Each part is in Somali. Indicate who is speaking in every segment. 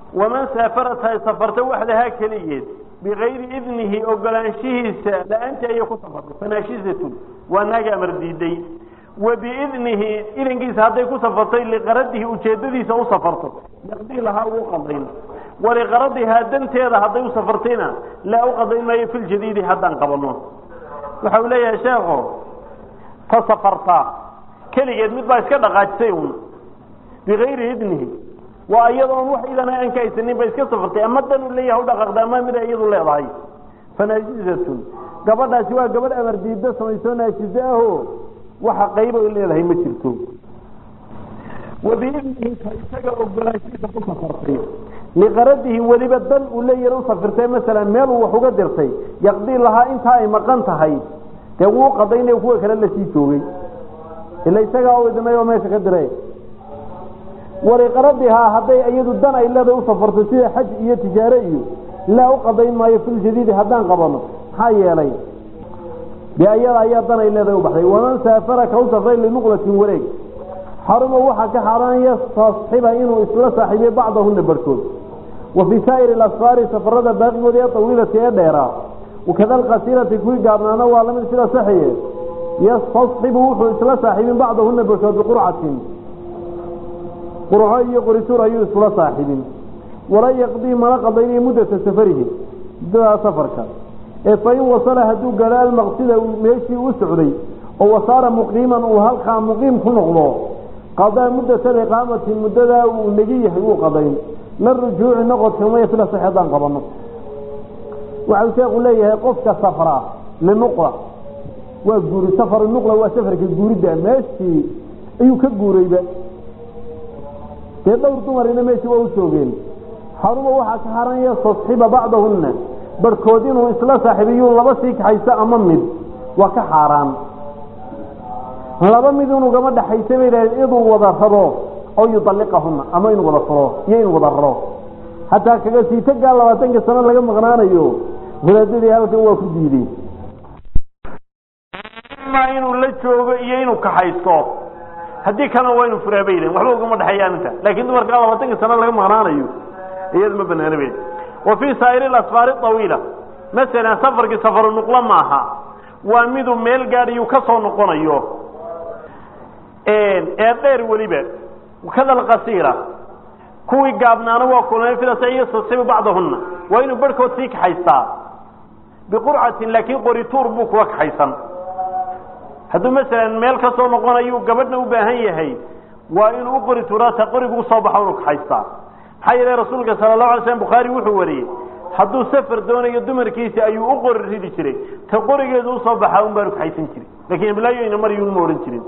Speaker 1: waman saafarat hay safarta waxdahaa keligeed bikayri idnihi ogolaanshihiisa la-aantii ayay ku safartay fanaashisatun waa naaga amar diiday wa biidnihi idankiisa hadday ku safartay liqaradihi ujeedadiisa u safarto yaqdii lahaa uu qadayn waliqaradihaa danteeda hadday u safartayna laa u qadayn maayo fi ljadiidi haddaan qabano waxa uu leeyahay sheekho ta safartaa keligeed mid baa iska dhaqaajisay un bikayri idnihi waa iyadoon wax idana aan ka haysanin ba iska safartay ama dan u leeyahay u dhaqaaqda ama mida iyadu leedahay fanaajizatun gabadhaasi waa gabadh amar diidda samaysoo naajize aho waxa qayba leedahay ma jirto wabiidnihi ka isaga ogolaanshiisa ku safartay liqaradihi weliba dan uu leeyahay u safirtay masalan meel uu wax uga dirtay yaqdii lahaa intaa ay maqan tahay dee wuu qadaynaya kuwa kale lasii joogay ila isagaa u idmay oo meesha ka diray waliqaradihaa hadday iyadu dan ay leedahay u safarto sida xaj iyo tijaare iyo laa u qadayn maayo filjadiidi haddaan qabano maxaa yeelay dee ayada ayaa dan ay leedahay u baxday waman saafara ka u safray linuqlatin wareeg xaruma waxaa ka xaaraan yastasxiba inuu isla saaxiibiyo bacdahuna barhkood wa fii saa'iri alasfaari safarada baaqigooda ee tawiilati ee dheeraa wakada alqasiirati kuwii gaabnaana waa lamid sida saxiye yastasxibu wuxuu isla saaxiibin bacdahuna barhkood biqurcatin qurco iyo qorituur ayuu isla saaxiibin wala yaqdii mana qadaynayo muddata safarihi muddadaa safarka ee fain wasala hadduu gaadho almaqsida meeshii u socday oo wasaara muqiiman uu halkaa muqiim ku noqdo qadaa muddata liqaamati muddadaa uu negi yahay uu qadayn la rujuuci noqodka maya fila sax haddaan qabano waxau sheekhu leeyahay qofka safra linuqla waa guuri safaru nuqla waa safarka guuridda meeshii ayuu ka guurayba dee dhowr dumarina meeshii waa u joogeen xaruma waxaa ka haranaya tasxiba bacdahunna barhkood inuu isla saaxiibiyuu laba sii kaxayso ama mid waa ka xaaraan laba mid inuu gama dhaxaysa bay idhahdeen inuu wada rabo oo yudalliqahunna ama inuu wada furo iyo inuu wada raro hataa kaga siitagaa labaatanka sano laga maqnaanayo wadaadadii halka waa ku diidey inuu la joogo iyo inuu kaxaysto haddii kalena waa inu furaa bay yidhahen waxba ugama dhexeeya arinta laakiin dumarkaa labaatanka sano laga maqnaanayo iyada ma banaana be wa fii saa'iri alasfaari awiila masalan safarkii safaru nuqlo maaha waa miduu meel gaadhiyuu ka soo noqonayo ee dheer weliba kada alqasiira kuwii gaabnaana waa kulmay filasa yastasibu bacdahunna waa inuu barhkood sii kaxaystaa biqurcatin laakiin qorituur buu kuwa kaxaysan hadduu masalan meel ka soo noqonayu gabadhna u baahan yahay waa inuu u qori tuuraata qorigu usoo baxo inuu kaxaystaa maxaa yeele rasuulka sala allahu alay slam bukhaari wuxuu wariyey hadduu safar doonayo dumarkiisa ayuu u qori ridi jiray ta qorigeedu usoo baxaa un baanu kaxaysan jirin lakiin iblaayoyna maryun ma odhan jirin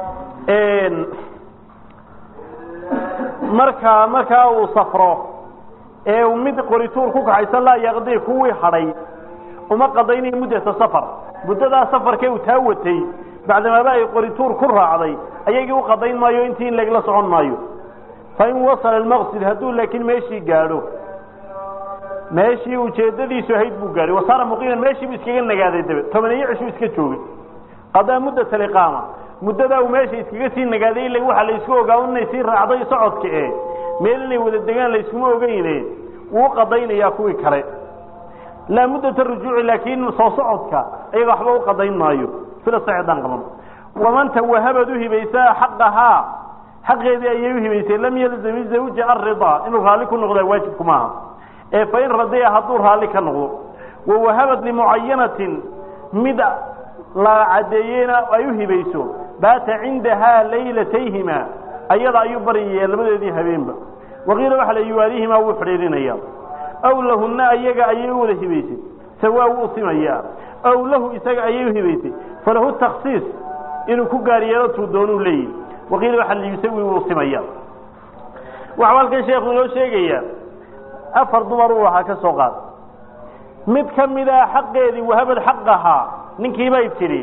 Speaker 1: marka markaa uu safro ee uu mid qorituur ku kaxaysan laa yaqdii kuwii hadhay uma qadaynayo muddata safar muddadaa safarkee uu taa watay bacdamaaba ay qorituur ku raacday ayagii u qadayn maayo intii in lagla socon maayo fain wasala almaqsid hadduu laakiin meeshii gaadho meeshii ujeedadiisu ahayd buu gaadhay wasaara muqiiman meeshii buu iskaga nagaaday dabe tobaneeyo cishuu iska joogay qadaa muddat aliqaama muddadaa uu meesha iskaga sii nagaaday ila waxaa la isku ogaa inay sii raacday socodka e meel inay wada degaan la iskuma ogeyne wuu qadaynayaa kuwii kale laa muddata rujuuci laakiin soo socodka ayaga waxba u qadayn maayo sida saxdaan qaban waman tawahabad u hibaysaa xaqahaa xaqeedii ayay u hibaysay lam yalzami zawja aridaa inuu raalli ku noqdaa waajibku maaha ee fain radiya hadduu raalli ka noqdo wawahabad limucayanatin mid la caddeeyeyna ay u hibayso baata cindahaa laylatayhima ayada ayuu baryaya labadeedii habeenba waqiila waxa la yuwaalihimaa wuu xidhiirinaya aw lahunna ayaga ayay u wada hibaysay sawaa wuu simayaa aw lahu isaga ayay u hibaysay falahu taksiis inuu ku gaar yeelo tuu doonuu leeyahy waqiila waxa la yusawi wuu simaya waxau halkan sheekhu inoo sheegayaa afar dumar uu ahaa ka soo qaad mid ka mida xaqeedii wahabad xaqahaa ninkii bay tidhi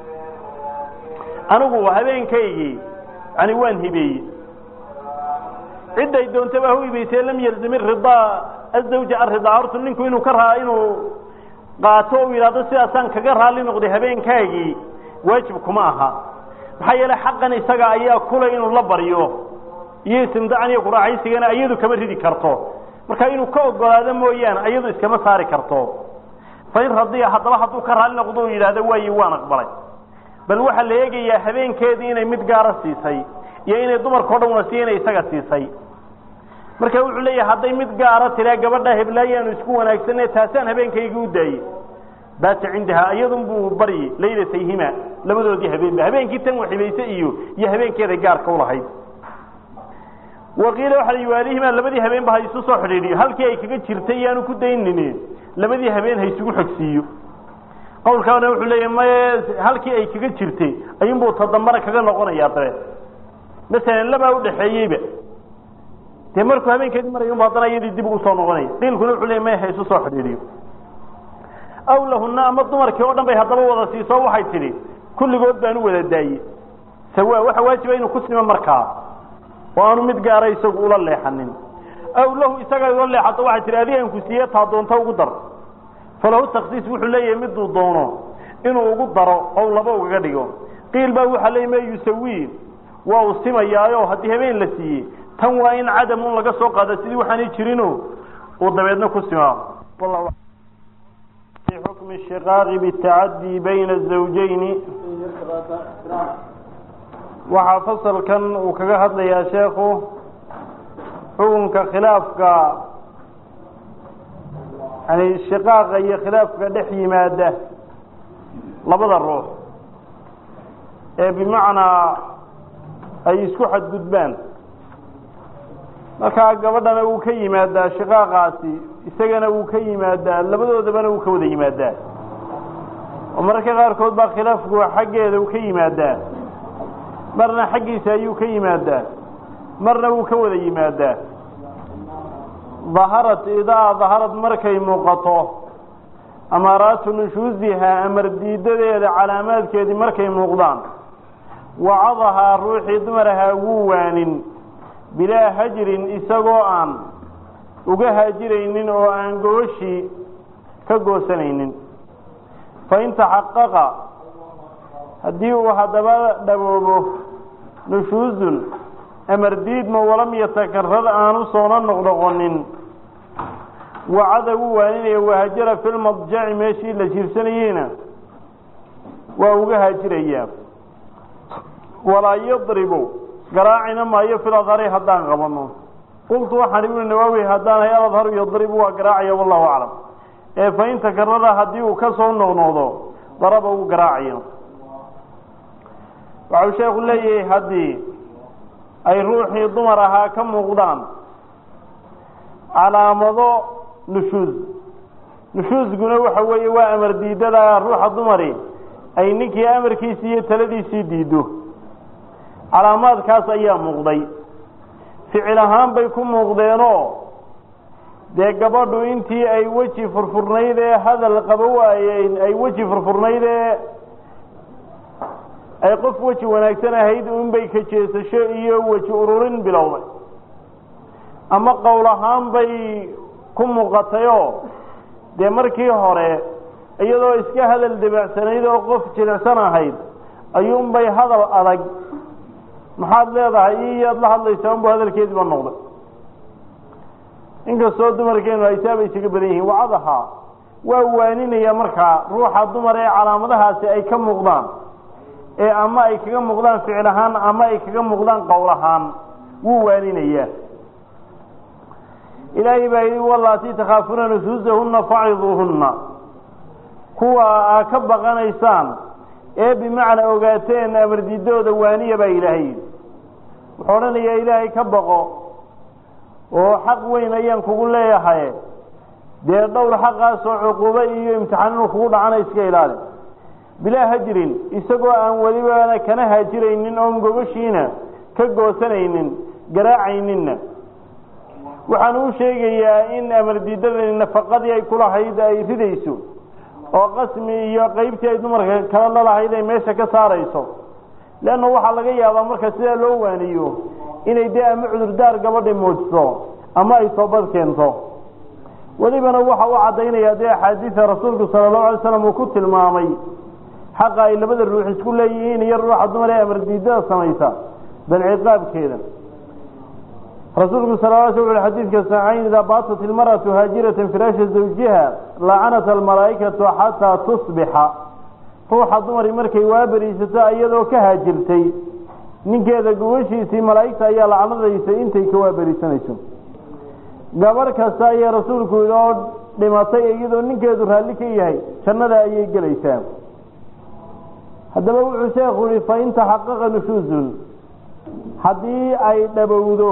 Speaker 1: anigu habeenkaygii yani waan hibeeyey cidday doontaba ha u hibaysee lam yalzim ridaa azawja aridaa hortu ninku inuu ka raa inuu qaato u yidhahdo sidaasaan kaga raalli noqday habeenkaagii waajib kuma aha maxaa yeele xaqan isaga ayaa kulay inuu la baryo iyo istimdaacan iyo kuraaxaysigana iyadu kama ridi karto marka inuu ka ogolaado mooyaane iyadu iskama saari karto fain radiya haddaba hadduu ka raali noqdo u yidhaahdo waayi waan aqbalay bal waxaa la eegayaa habeenkeedii inay mid gaara siisay iyo inay dumarkao dhan wada siiya inay isaga siisay marka wuxuu leeyahay hadday mid gaara tiraa gabadha heblaayaanu isku wanaagsane taasaan habeenkaygi u daayey baata cindahaa iyadun buu baryi laylatayhima labadoodii habeenba habeenkii tan waxibayse iyo iyo habeenkeeday gaarka ulahayd waqiila waxa waalihimaa labadii habeenba ha isu soo xidhiidhiyo halkii ay kaga jirtay yaanu ku daynini labadii habeen ha isugu xogsiiyo qowlkaana wuxuu leeyahay maye halkii ay kaga jirtay ayuunbuu todambana kaga noqonayaa dabeed masalan labaa udhaxeeyeyba dee markuu habeenkeedii marayunba haddana iyadii dib ugu soo noqonaya qiilkuna wuxuu leeyay maya ha isu soo xidhiidhiyo aw lahuna ama dumarkii oo dhan bay haddaba wada siiso waxay tidhi kulligood baan u wada daayey sawa waxa waajiba inuu ku simo markaa oo aanu mid gaara isagu ula leexanin aw lahu isaga ula leexato waxay tihi adigaan ku siiye taa doonta ugu dar falahu taksiis wuxuu leeyahay miduu doono inuu ugu daro oo laba ugaga dhigo qiil baa waxaa leeya ma yusawi waa uu simayaayo haddii habeen la siiyey tan waa in cadamun laga soo qaada sidii waxaanay jirino uu dabeedna ku simaa xukmi shiqaaqi bitacadii bayna azawjayni waxaa fasalkan uu kaga hadlayaa sheekhu xukunka khilaafka yani shiqaaqa iyo khilaafka dhex yimaada labada ruux ee bimacnaa ay isku xadgudbaan markaa gabadhana wuu ka yimaadaa shiqaaqaasi isagana wuu ka yimaadaa labadoodabana wuu ka wada yimaadaa oo mararka qaarkood baa khilaafku xaggeeda uu ka yimaadaa marna xaggiisa ayuu ka yimaadaa marna wuu ka wada yimaadaa daharat idaa daharad markay muuqato amaaraatu nushuusihaa amar diidadeeda calaamaadkeedii markay muuqdaan wacadahaa ruuxii dumarahaa wuu waanin bilaa hajrin isagoo aan uga haajiraynin oo aan gooshii ka goosanaynin fain taxaqaqa haddii uu haddaba dhaboobo nushuusun amar diidma walam yatakarad aanu soona noqnoqonin wacada wuu waaninaya wahajara fi lmadjaci meeshii la jiirsanayeyna waa uga haajirayaa walaa yadribu garaacina maayo fil adhari haddaan qabano qultu waxaan ibnu nawaawi haddaan hay aladharu yadribu waa garaacaya wallahu aclam ee fain takarada haddii uu ka soo noqnoqdo daraba uu garaacayo waxau sheekhu leeyahay haddii ay ruuxii dumar ahaa ka muuqdaan calaamado nushuus nushuusguna waxa weeye waa amar diidada ruuxa dumari ay ninkii amarkiisii iyo taladiisii diiddo calaamaadkaas ayaa muuqday ficil ahaan bay ku muuqdeenoo dee gabadhu intii ay weji furfurnayd ee hadal qaba waayeen ay weji furfurnayd ee ay qof weji wanaagsan ahayd unbay ka jeesasho iyo weji ururin bilowday ama qowl ahaan bay ku muuqatayoo dee markii hore iyadoo iska hadal dabacsanayd oo qof jilicsan ahayd ayuunbay hadal adag maxaad leedahay iyaad la hadlaysaa unbu hadalkeediiba noqday inkastoo dumarkeenu aysaaba isaga badan yihiin wacadahaa waa waaninaya markaa ruuxa dumar ee calaamadahaasi ay ka muuqdaan ee ama ay kaga muuqdaan ficil ahaan ama ay kaga muuqdaan qowl ahaan wuu waaninayaa ilaahay baa yidhi wallaatii takhaafuuna nusuusahunna faciduuhunna kuwa aa ka baqanaysaan ee bimacnaa ogaateen amardiidooda waaniya baa ilaahay yidhi wuxuu odhanayaa ilaahay ka baqo oo xaq weyn ayaan kugu leeyahay dee dhowr xaqaasoo cuquubo iyo imtixaan inuu kugu dhacana iska ilaali bilaa hajrin isagoo aan welibana kana haajiraynin oon gogoshiina ka goosanaynin garaacayninna waxaan u sheegayaa in amardiidadani nafaqadii ay kulahayd ay ridayso oo qasmi iyo qaybtii ay dumarka kala lalahayd ay meesha ka saarayso leanna waxaa laga yaabaa marka sidaa loo waaniyo inay dee ama cudurdaar gabadhi muujiso ama ay toobad keento welibana waxa u caddaynaya dee axaadiida rasuulku sala allahu alay slam uu ku tilmaamay xaqa ay labada ruux isku leeyihiin iyo ruuxa dumar ee amardiidada samaysa bal ciqaabkeeda
Speaker 2: rasuulku sal l sl ui xadiidka saxiixayn idaa baatat ilmar'atu haajiratan firaasha zawjiha lacanat almalaa'ikatu xataa tusbixa ruuxa dumari markay waaberiisato iyadoo ka haajirtay ninkeeda gubashiisii malaa'igta ayaa lacnadaysa intay ka waaberiisanayso gabarh kasta ayaa rasuulku yidhi oo dhimatay iyadoo ninkeedu raalli ka yahay jannada ayay gelaysaa haddaba wuxuu sheekhu yihi fain taxaqaqa nushuuzun haddii ay dhabowdo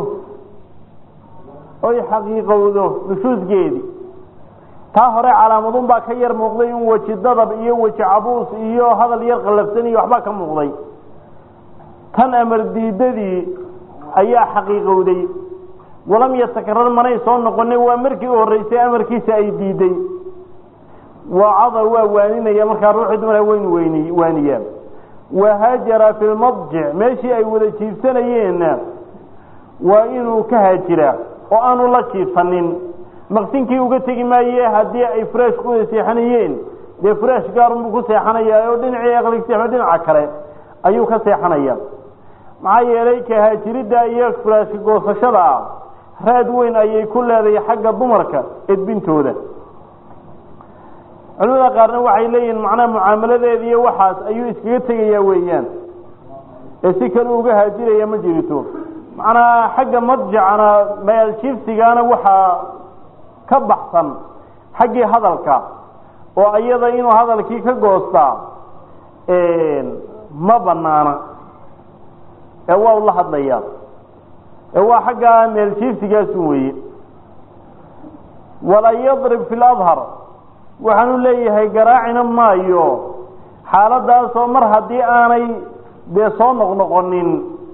Speaker 2: oy xaqiiqowdo nushuusgeedii taa hore calaamadun baa ka yar muuqday in weji dadab iyo weji cabuus iyo hadal yar qallafsan iyo waxbaa ka muuqday tan amar diidadii ayaa xaqiiqowday walam yatakarar manay soo noqonin waa markii u horreysay amarkiisa ay diiday wacada waa waaninaya markaa ruuxii dumara waynu wen waaniyaa wahaajara fi lmadjic meeshii ay wada jiifsanayeenna waa inuu ka haajiraa oo aanu la jiifanin maqsinkii uga tegi maaye haddii ay furaash ku wada seexanayeen dee furaash gaarunbuu ku seexanayaa oo dhinacii aqligseexo dhinaca kale ayuu ka seexanaya maxaa yeelay kahaajiridda iyo furaashka goosashada ah raad weyn ayay ku leedahay xagga dumarka edbintooda culimada qaarna waxay leeyihiin macnaha mucaamaladeeda iyo waxaas ayuu iskaga tegayaa weeyaan ee si kale uga haajiraya ma jirito macnaha xagga madjacana meel jiifsigaana waxaa ka baxsan xaggii hadalka oo iyada inuu hadalkii ka goostaa ma banaana ee waa ula hadlayaa ee waa xaggaa meel jiifsigaasun weeye walaa yadrib fi ladhar waxaanu leeyahay garaacina maayo xaaladaasoo mar haddii aanay dee soo noqnoqonin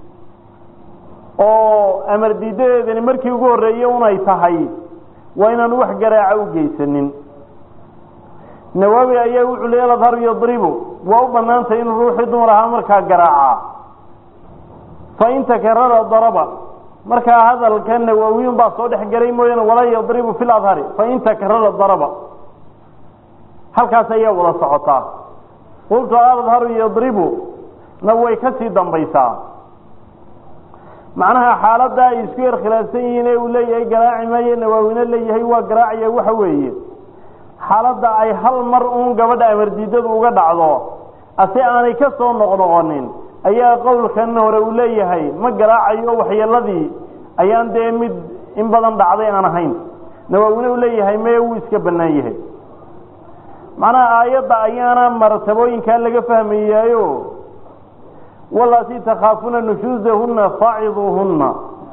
Speaker 2: oo amar diidadeedani markii ugu horreeyey unay tahay waa inaanu wax garaaca u geysanin nawaawi ayaa wuxuu leey ladharu yadribu waa u banaantay inuu ruuxii dumar ahaa markaa garaaca fain takarara daraba markaa hadalka nawaawiyun baa soo dhex gelay mooyaane walaa yadribu fi ladhari fain takarara daraba halkaas ayaa wada socotaa qultu adharu yadribu na way ka sii dambaysaa macnaha xaaladda ay isku yar khilaafsan yihiin ee uu leeyahay garaaci maayo nawaawina leeyahay waa garaacaya waxa weeye xaaladda ay hal mar uun gabadha amardiidadu uga dhacdo ase aanay ka soo noqnoqonin ayaa qowlkan hore uu leeyahay ma garaacayo waxyeeladii ayaan dee mid in badan dhacday aan ahayn nawaawina uu leeyahay meye wuu iska bannaan yahay macnaha aayadda ayaana martabooyinkaa laga fahmayaayo walaati takhaafuna nushuuzahunna faaciduuhunna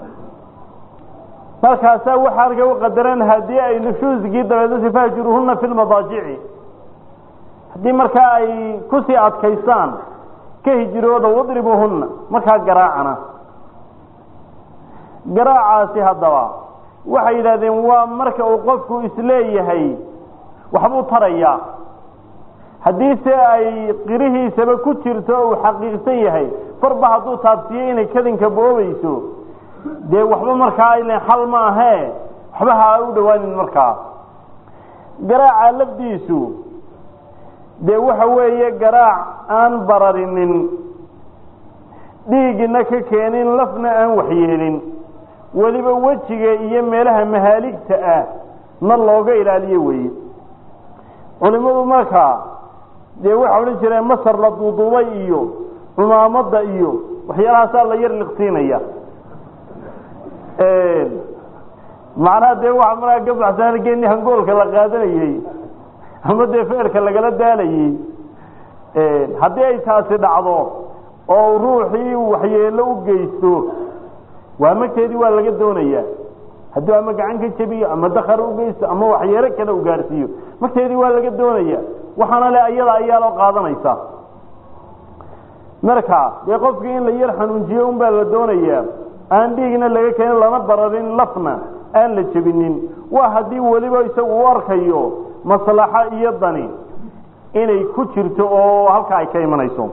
Speaker 2: markaasaa waxaa arka u qadaran haddii ay nushuuzgii dabeedasi fahjuruhunna fi lmadaajici haddii markaa ay kusii adkaystaan ka hijirooda wadribuuhunna markaa garaacana garaacaasi haddaba waxay yidhahdeen waa marka uu qofku isleeyahay waxbuu tarayaa haddii se ay qirihiisaba ku jirto uu xaqiiqsan yahay farba hadduu taabsiiyo inay kadinka boobayso dee waxba markaa aylen xal ma ahee waxba ha u dhawaanin markaa garaaca lafdiisu dee waxa weeye garaac aan bararinin dhiigina ka keenin lafna aan waxyeelin weliba wejiga iyo meelaha mahaaligta ah na looga ilaaliyo weeye culimadu markaa dee waxa odhan jireen masar la duuduubay iyo cumaamadda iyo waxyaalahaasaa la yar liqsiinaya macnaha dee waxa markaa ka baxsan geeni hangoolka la qaadanayey ama dee feerka lagala daalayey haddii ay taasi dhacdo oo ruuxii waxyeelo u geysto waa magteedii waa laga doonayaa hadduu ama gacan ka jebiyo ama dakar u geysto ama waxyeelo kale u gaarsiiyo magteedii waa laga doonaya waxaana le ayada ayaa loo qaadanaysa marka dee qofkii in la yar xanuunjiyo un baa la doonayaa aan dhiigna laga keenin lana bararin lafna aan la jebinin waa haddii weliba isagu u arkayo maslaxo iyo dani inay ku jirto oo halka ay ka imanayso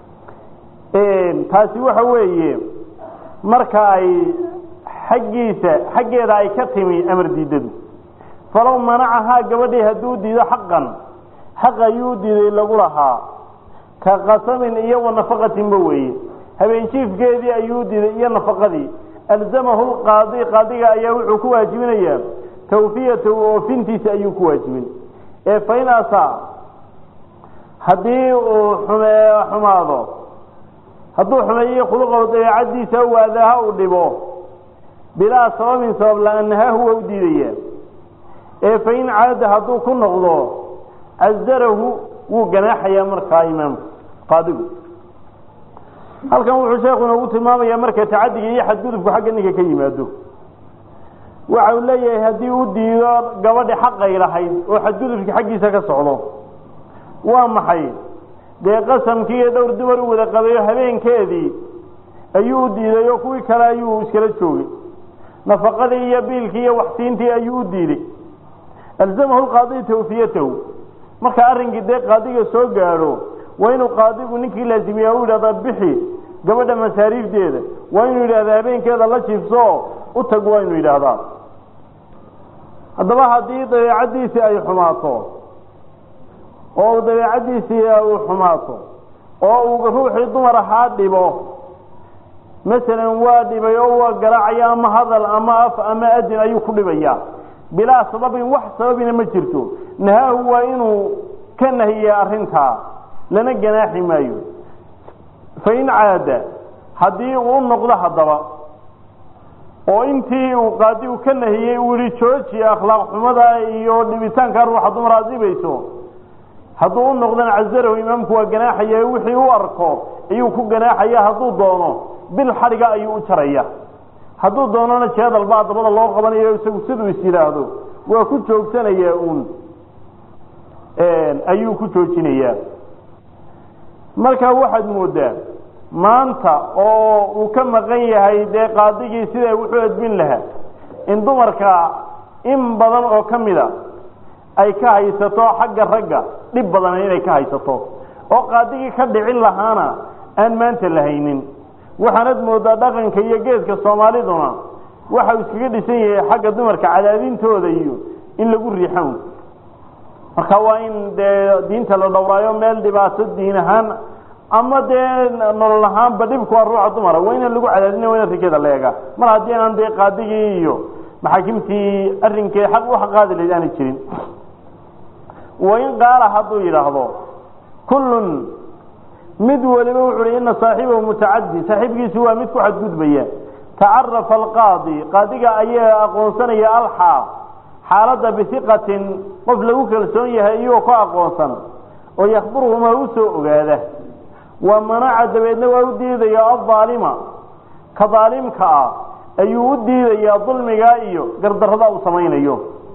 Speaker 2: taasi waxa weeye marka ay xaggiisa xaggeeda ay ka timi amar diidadu falow manacahaa gabadhii hadduu diido xaqan xaq ayuu diiday lagu lahaa ka qasamin iyo wa nafaqatinba weeye habeenjiifkeedii ayuu diiday iyo nafaqadii alzamahu lqaadi qaadiga ayaa wuxuu ku waajibinayaa tawfiyatahu oofintiisa ayuu ku waajibin ee fain asaa haddii uu xume xumaado hadduu xumeeyo khuluqahu dabeecadiisa u aadaaha uu dhibo bilaa sababin sabab la-aan nahaahu waa u diidaya ee fain caada hadduu ku noqdo casarahu wuu ganaaxayaa markaa imaamku qaadigu halkan wuxuu sheekhu inoogu tilmaamayaa marka tacadiga iyo xadgudubku xagga ninka ka yimaado waxa uu leeyahay haddii u diido gabadhi xaqay lahayd oo xadgudubki xaggiisa ka socdo waa maxay dee qasamkii iyo dhowr dumar u wada qabayo habeenkeedii ayuu u diiday oo kuwii kale ayuu iskala joogay nafaqadii iyo biilkii iyo waxsiintii ayuu u diiday alzamahu lqaadi tawfiyatahu marka arrinkii dee qaadiga soo gaadho waa inuu qaadigu ninkii laazimiya u yidhahda bixi gabadha masaariifteeda waa inuu yidhahda habeenkeeda la jiifso u tag waa inuu yidhaahdaa haddaba haddii dabeecaddiisii ay xumaato oo dabeecaddiisii uu xumaato oo uu ruuxii dumar ahaa dhibo masalan waa dhibay oo waa garaacaya ama hadal ama af ama adin ayuu ku dhibaya bilaa sababin wax sababina ma jirto nahaahu waa inuu ka nahiya arrintaa lana ganaaxi maayo fain caada haddii uu noqdo haddaba oo intii uu qaadigu ka nahiyey uu yihi jooji akhlaaq xumada iyo dhibitaanka ruuxa dumar aad dhibayso hadduu u noqdana casarahu imaamku waa ganaaxaya wixii u arko ayuu ku ganaaxaya hadduu doono bil xadhiga ayuu u jaraya hadduu doonana jeedal baa dabada loo qabanayo isagu siduu is yidhaahdo waa ku joogsanaya uun ayuu ku joojinayaa marka waxaad moodaa maanta oo uu ka maqan yahay dee qaadigii siday wuxuu edbin lahaa in dumarka in badan oo ka mida ay ka haysato xagga ragga dhib badan inay ka haysato oo qaadigii ka dhicin lahaana aan maanta la haynin waxaanad moodaa dhaqanka iyo geeska soomaaliduna waxa uu iskaga dhisan yahay xagga dumarka cadaadintooda iyo in lagu riixan marka waa in dee diinta la dhowraayo meel dhibaato diin ahaan ama dee nolol ahaanba dhibku waa ruuxa dumara waa inaan lagu cadaadina waa ina rikeeda la eega mar haddii aanan dee qaadigii iyo maxaakimtii arrinkee xaq u xaqaadi lahayd aanay jirin wain qaala hadduu yidhaahdo kullun mid waliba wuxu uhi ina saaxibahu mutacadi saaxiibkiisu waa mid ku xadgudbaya tacarafa alqaadi qaadiga ayaa aqoonsanaya alxaa xaaladda bihiqatin qof lagu kalsoon yahay iyagoo ku aqoonsan oo yakhbiruhumaa u soo ogaada wa manaca dabeedna waa u diidaya aldaalima ka daalimka ah ayuu u diidayaa dulmigaa iyo gardarrada uu samaynayo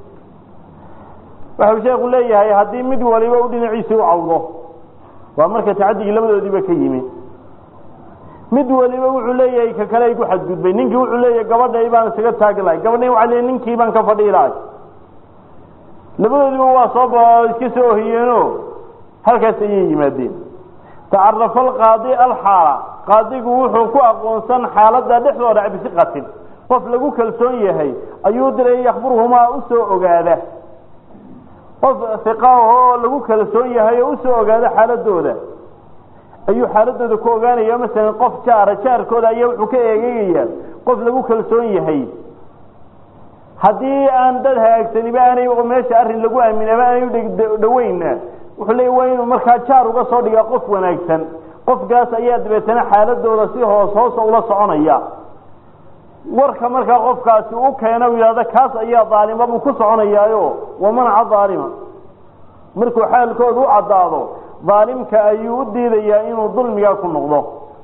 Speaker 2: waxau sheekhu leeyahay haddii mid waliba u dhinaciisii u cawdo waa marka tacadigii labadoodiiba ka yimi mid waliba wuxuu leeyahay ka kale ay ku xadgudbay ninkii wuxuu leeyahay gabadhay baan isaga taagi lahay gabadhay waa le ninkii baan ka fadhii lahay labadoodiba waa soo iska soo ohiyeeno halkaas ayay yimaadeen tacarafa alqaadi alxaala qaadigu wuxuu ku aqoonsan xaaladda dhexdooda bisiqatin qof lagu kalsoon yahay ayuu diray yakhbiruhumaa u soo ogaada qof iqa oo lagu kalsoon yahay oo usoo ogaada xaaladooda ayuu xaaladooda ku ogaanaya masalan qof jaara jaarkooda ayaa wuxuu ka eegegayaa qof lagu kalsoon yahay haddii aan dad hagaagsaniba aanay meesha arrin lagu aaminaba aanay udhaweynna wuxuu leeya waa inuu markaa jaar uga soo dhigaa qof wanaagsan qofkaas ayaa dabeetana xaaladooda si hoos hoosa ula soconaya warka markaa qofkaasi u keena u yidhahda kaas ayaa daalima buu ku soconayaayo wamanaca daalima markuu xaalkooda u caddaado daalimka ayuu u diidayaa inuu dulmigaa ku noqdo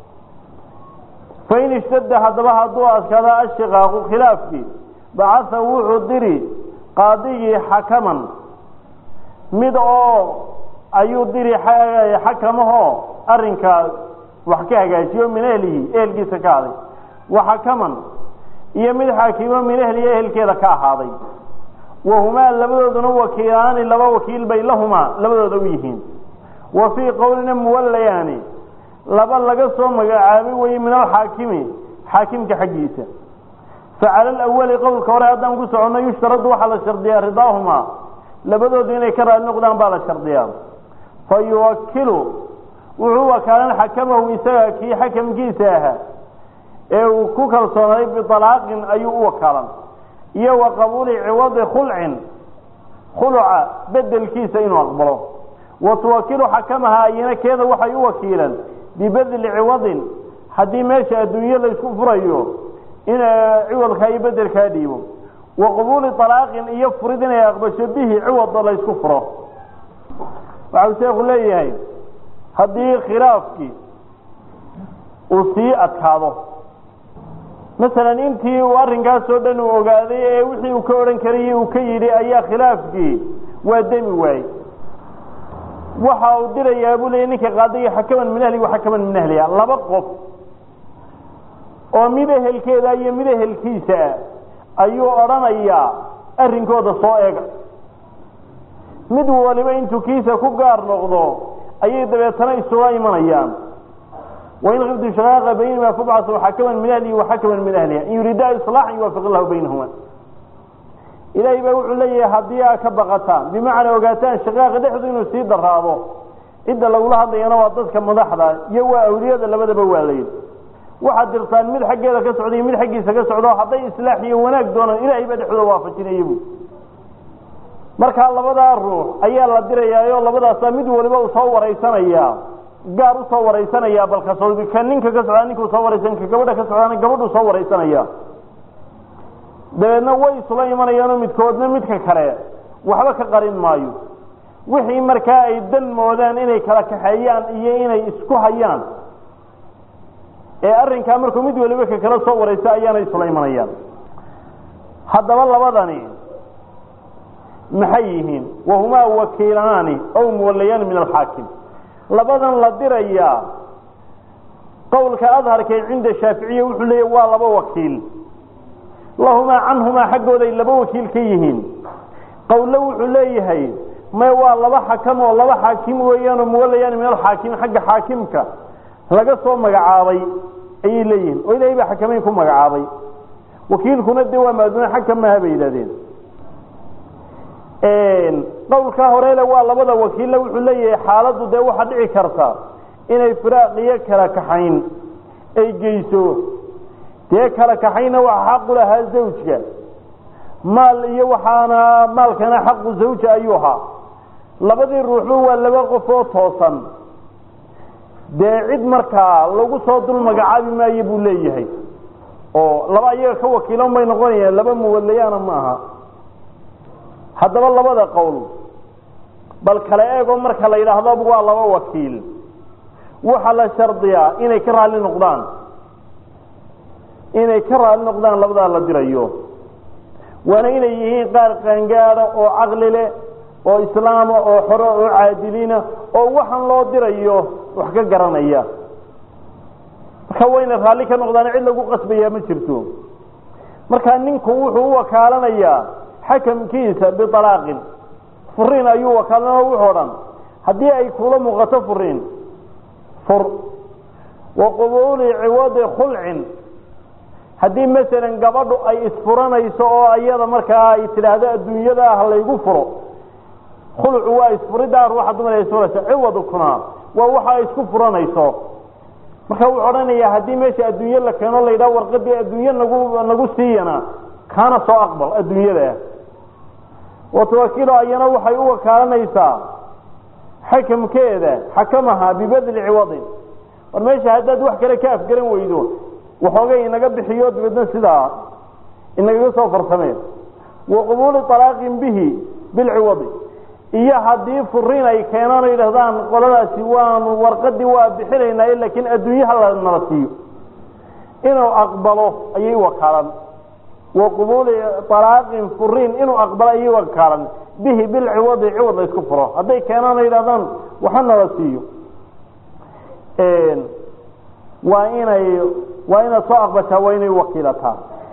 Speaker 2: fain ishtadda haddaba hadduu adkaada ashiqaaqu khilaafkii bacatha wuxuu diri qaadigii xakaman mid oo ayuu diri xakamahoo arrinkaa wax ka hagaajiyo min ehlihi ehelkiisa ka aday wa xakaman iyo mid xaakimo min ehlihi ehelkeeda ka ahaaday wahumaa labadooduna wakiilaani laba wakiil bay lahumaa labadooda u yihiin wa fii qowlina muwallayaani laba laga soo magacaabay weye min alxaakimi xaakimka xaggiisa facala alawali qowlka hore haddaan ku soconno yushtaradu waxaa la shardiyaa ridaahumaa labadoodu inay ka raali noqdaan baa la shardiyaa fa yuwakilu wuxuu wakaalan xakamahu isaga kii xakamkiisa ahaa ee uu ku kalsoonay bialaaqin ayuu u wakaalan iyo wa qabuuli ciwadi khulcin khuluca bedelkiisa inuu aqbalo wa tuwakilu xakamaha ayana keeda waxay u wakiilan bibedli ciwadin haddii meesha adduunye laysku furayo in ciwadka iyo bedelkaa dhiibo wa qabuuli alaaqin iyo furid inay aqbasho bihi ciwada laysku furo waxau sheekhu leeyahay haddii khilaafkii uu sii adkaado masalan intii uu arrinkaasoo dhan uu ogaaday ee wixii uu ka odhan karayey uu ka yidhi ayaa khilaafkii waa demi waayey waxa uu dirayaa buu leeyay ninka qaadaya xakaman min ahli wa xakaman min ahliha laba qof oo mid ehelkeeda iyo mid ehelkiisa ayuu odhanayaa arrinkooda soo eega mid waliba intuu kiisa ku gaar noqdo ayay dabeetana isuga imanayaan wain kiftu shaqaaqa baynahuma fabcasu xakaman min ahlihi wa xakaman min ahliha in yuriidaa islaaxan yuwaafiq illahu baynahuma ilaahay baa wuxuu leeyahay haddii aad ka baqataan bimacnaa ogaataan shaqaaqa dhexdu inuu sii daraado cidda lagula hadlayana waa dadka madaxda iyo waa awliyada labadaba waa layidhi waxaad dirtaan mid xaggeeda ka socda iyo mid xaggiisa ka socdo hadday islaax iyo wanaag doonaan ilaahay baa dhexdooda waafajinaya bu markaa labadaa ruux ayaa la dirayaayo labadaasaa mid waliba uu soo waraysanaya gaar usoo waraysanaya balka ka ninka ka socdaa ninka soo waraysan ka gabadha ka socdaana gabadhu soo waraysanaya dabeedna way isula imanayaanoo midkoodna midka kale waxba ka qarin maayo wixii markaa ay dan moodaan inay kala kaxeeyaan iyo inay isku hayaan ee arrinkaa markuu mid waliba ka kala soo waraysa ayaana isula imanayaan haddaba labadani maxay yihiin wahumaa wakiilaani ow muwalayaani min alxaakim labadan la dirayaa qowlka adharkee cinda shaaficiya wuxuu leeyahy waa laba wakiil lahumaa canhumaa xaggooday laba wakiil ka yihiin qowlo wuxuu leeyahay may waa laba xakam oo laba xaakim weeyaanoo muwalayaani min alxaakim xagga xaakimka laga soo magacaabay ayay leeyihiin oo ilahay baa xakamayn ku magacaabay wakiilkuna dee waa maaduuna xagka maaha bay yidhahdeen qowlkaa horele waa labada wakiille wuxuu leeyahay xaaladdu dee waxaa dhici karta inay firaaqiyo kala kaxayn ay geyso dee kala kaxayna waxa xaqu lahaa zawjka maal iyo waxaana maalkana xaqu zawja ayuu ahaa labadii ruuxba waa laba qof oo toosan dee cid markaa lagu soo dul magacaabi maayo buu leeyahay oo laba iyaga ka wakiilan bay noqonayaan laba muwalayaana ma aha haddaba labada qowl bal kala eego marka la yidhaahdo waa laba wakiil waxaa la shardiyaa inay ka raali noqdaan inay ka raali noqdaan labadaa la dirayo waana inay yihiin qaar qaangaada oo caqli leh oo islaama oo xore oo caadiliina oo waxaan loo dirayo wax ka garanaya marka wayna raalli ka noqdaan cid lagu qasbayaa ma jirto marka ninku wuxuu u wakaalanayaa xakamkiisa bialaaqin furiin ayuu wakaalana wuxuu dhan haddii ay kula muuqato furiin fur wa qubuuli ciwadi khulcin haddii masalan gabadhu ay isfuranayso oo iyada markaa ay tidhaahdo adduunyada ah laygu furo khulcu waa isfuriddaa ruuxa dumar ay isfuraysa ciwadkuna waa waxa ay isku furanayso marka wuxuu odhanayaa haddii meesha adduunye la keeno la yidhaha warqadii adduunye nagu nagu siiyana kaana soo aqbal adduunyada watawakiilo ayana waxay u wakaalanaysaa xakamkeeda xakamaha bibedli ciwadin war meesha haddaad wax kale ka afgaran weydo waxoogay inaga bixiyo dabeedna sidaa inagaga soo farsameen wa qubuuli alaaqin bihi bilciwadi iyo haddii furiin ay keenaan o yidhahdaan qoladaasi waanu warqadii waa bixinaynaa laakiin adduunyaha la nala siiyo inuu aqbalo ayay wakaalan wa qubuuli alaaqin furiin inuu aqbalo ayay wakaalan bihi bilciwadi ciwad la isku furo hadday keenaan o yidhahdaan waxa nala siiyo waa inay waa inaad soo aqbashaa waa inay wakiilataa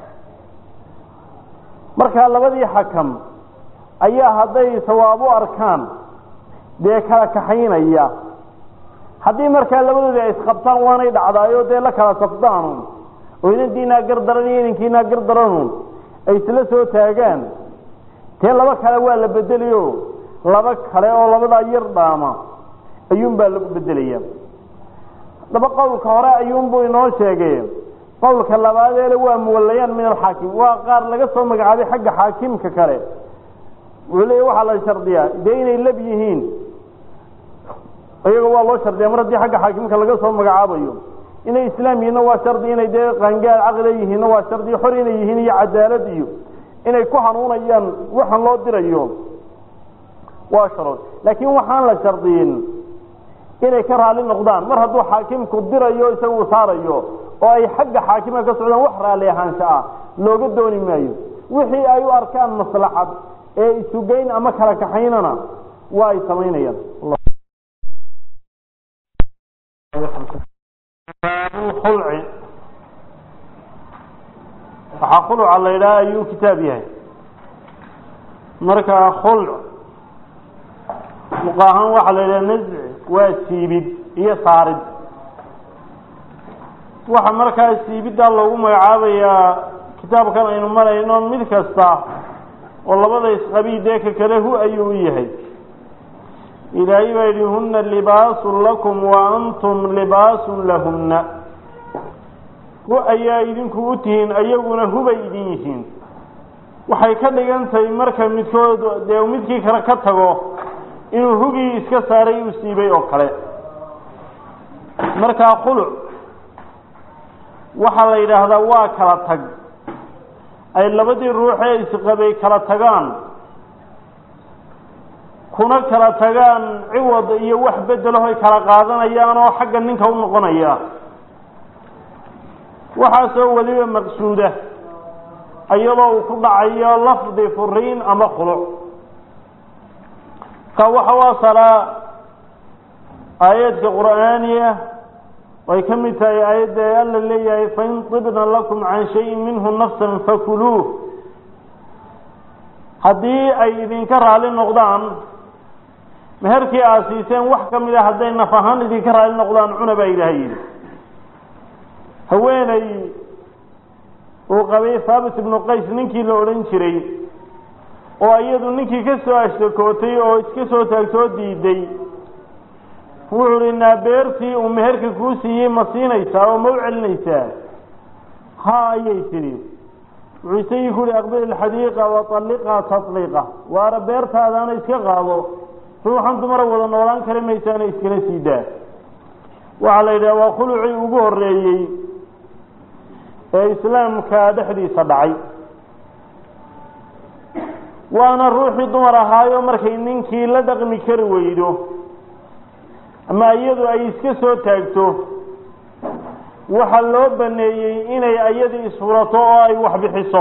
Speaker 2: markaa labadii xakam ayaa hadday sawaab u arkaan dee kala kaxaynaya haddii markaa labadoodii ay isqabtaan waanay dhacdaayo dee la kala safdaanun oo inantiinaa gardaran iyo inankiinaa gardaranun ay isla soo taagaan dee laba kale waa la bedelayo laba kale oo labadaa yar dhaama ayuunbaa lagu bedelaya daba qowlka hore ayuunbuu inoo sheegay qowlka labaadeele waa muwalayaan min alxaakim waa qaar laga soo magacaabay xagga xaakimka kale wuxuu leeya waxaa la shardiyaa dee inay lab yihiin iyaga waa loo shardiya mar haddii xagga xaakimka laga soo magacaabayo inay islaam yihiinna waa shardi inay dee qaangaar caqliga yihiinna waa shardi xor inay yihiin iyo cadaalad iyo inay ku hanuunayaan waxaan loo dirayo waa sharood laakiin waxaan la shardiyin inay ka raali noqdaan mar hadduu xaakimku dirayo isaga uu saarayo oo ay xagga xaakimka ka socdaan wax raalli ahaansha ah looga dooni maayo wixii ay u arkaan maslaxad ee isugeyn ama kala kaxaynana waa ay samaynayaan
Speaker 1: khulci waxaa khuluca la yidhaha ayuu kitaab yahay marka khulc muqaahaan waxaa la yidhaha nazci waa siibid iyo saarid waxa markaa siibiddaa loogu magacaabayaa kitaabkan aynu marayno mid kasta oo labada isqabii dee ka kale hu ayuu u yahay ilaahay baa yidhi huna libaasun lakum wa antum libaasun lahunna hu ayaa idinku u tihiin ayaguna hubay idin yihiin waxay ka dhigan tahay marka midkood dee midkii kale ka tago inuu hugii iska saaray u siibay oo kale markaa khuluc waxaa la yidhaahdaa waa kala tag ay labadii ruuxee isqabay kala tagaan kuna kala tagaan ciwad iyo wax bedelaho ay kala qaadanayaan oo xagga ninka u noqonaya waxaasoo weliba maqsuuda iyadoo uu ku dhacayo lafdi furiin ama khuluc ka waxa u asalaa aayaadka qur'aaniya way ka mid tahay aayadda alla leeyahay fain tibna lakum can shayin minhu nafsan fakuluuh haddii ay idinka raali noqdaan meherkii aad siiseen wax ka mid a hadday naf ahaan idinka raali noqdaan cuna baa ilaahay yidhi haweeney uu qabay haabit ibnu qays ninkii la odhan jiray oo iyadu ninkii ka soo ashtakootay oo iska soo taagtoo diiday wuxuu hi naabeertii uu meherka kuu siiyey ma siinaysaa oo ma u celinaysaa ha ayay tidhi wuxuu isagii ku yihi aqbil ilxadiiqa waطalliqha taطliiqa waara beertaadaana iska qaado ruuxan dumara wada noolaan kari maysaana iskala sii daa waxaa la yidhaha waa khulucii ugu horeeyey ee islaamka dhexdiisa dhacay waana ruuxii dumar ahaayo markay ninkii la dhaqmi kari weydo ama iyadu ay iska soo taagto waxaa loo baneeyey inay ayadii isfurato oo ay wax bixiso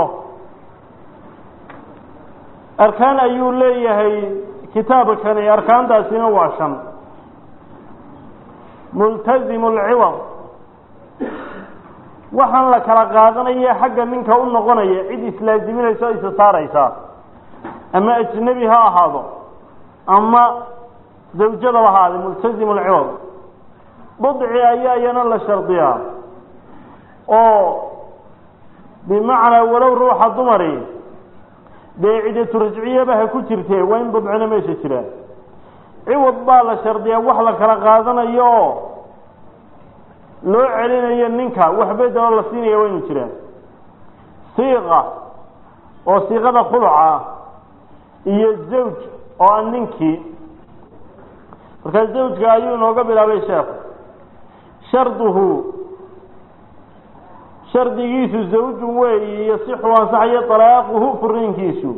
Speaker 1: arkaan ayuu leeyahay kitaabkani arkaantaasina waa shan multazimu alciwad waxaan la kala qaadanaya xagga ninka u noqonaya cid islaaziminaysa o isa saaraysa ama ajnebi ha ahaado ama zawjadaba ahaade multazimu alciwad budci ayaa iyana la shardiyaa oo bimacnaa walow ruuxa dumari dee cidatu rajciyaba ha ku jirtee waa in budcina meesha jira ciwad baa la shardiyaa wax la kala qaadanayo oo loo celinayo ninka wax bedeloo la siinaya waa inu jiraan siiqa oo siiqada khuluca iyo zawj oo a ninkii markaa zawjka ayuu inooga bilaabay sheekhu sharduhu shardigiisu zawjun weeyi yasixu ansaxayo talaaquhu furiinkiisu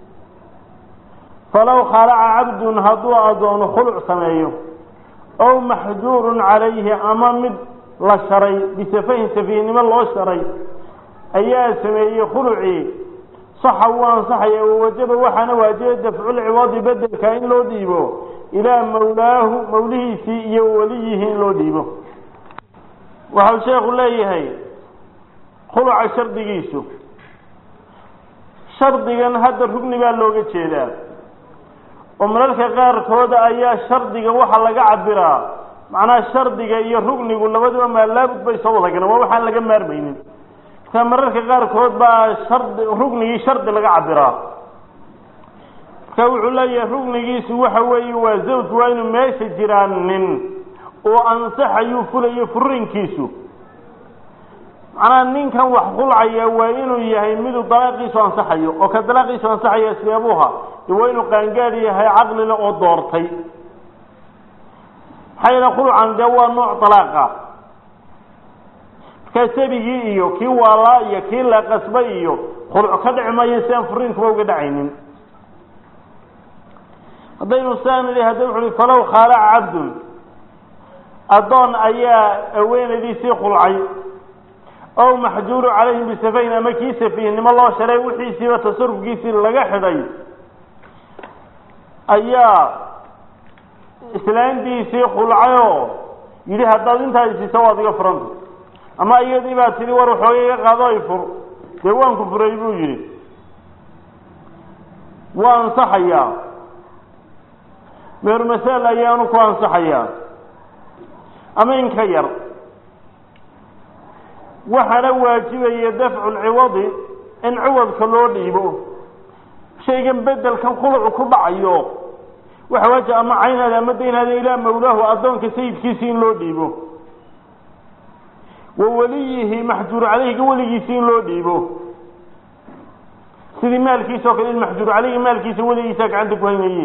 Speaker 1: falow khalaca cabdun hadduu addoono khuluc sameeyo ow maxjuurun calayhi ama mid la sharay bisafahin safiihnimo loo sharay ayaa sameeyey khulucii saxa wuu ansaxaya wawajaba waxaana waajibay dafculciwaadi bedelka in loo dhiibo ilaa mawlaahu mawlihiisii iyo weliyihi in loo dhiibo waxau sheekhu leeyahay khuluca shardigiisu shardigan hadda rugni baa looga jeedaa oo mararka qaarkooda ayaa shardiga waxa laga cabiraa macnaha shardiga iyo rugnigu labaduba maalaabud bay soo wada galeen waa waxaan laga maarmaynin marka mararka qaarkood baa shardi rugnigii shardi laga cabiraa marka wuxuu leeyahay rugnigiisu waxa weeye waa zawj waa inuu meesha jiraan nin oo ansaxayuu fulayo furinkiisu macnaha ninkan wax khulcaya waa inuu yahay miduu dalaaqiisu ansaxayo oo ka dalaaqiisu ansaxaya seebuha de waa inuu qaangaad yahay caqlile oo doortay maxaa yeele khulcan dee waa nooc dalaaqa markaa sabigii iyo kii waalaa iyo kii la qasbay iyo khulc ka dhici maayo si aan furiinkuba uga dhacaynin haddaynu saa nidhi hadda wuxu uhi falow khaalaca cabdun addoon ayaa haweenaydiisii khulcay ow maxjuuru calayhim bisafayn ama kii safiihnimo loo sharay wixiisiiba tasarufkiisii laga xidhay ayaa islaantiisii khulcayoo yidhi haddaad intaa isiisa waad iga furanta ama iyadii baa tidhi war waxooga iga qaado ay fur dee waan ku furay buu yidhi waa ansaxayaa meeru masaal ayaanu ku ansaxayaa ama in ka yar waxaana waajibaya dafcu lciwadi in ciwadka loo dhiibo shaygan bedelkan khulucu ku dhacayo waxa waajib ama caynaada ama daynaada ilaa mawlaahu addoonka sayidkiisii in loo dhiibo wa waliyihi maxjuur caleyhiga weligiisii in loo dhiibo sidii maalkiisa oo kale in maxjuur caleyhi maalkiisa weligiisa gacanta ku haynaye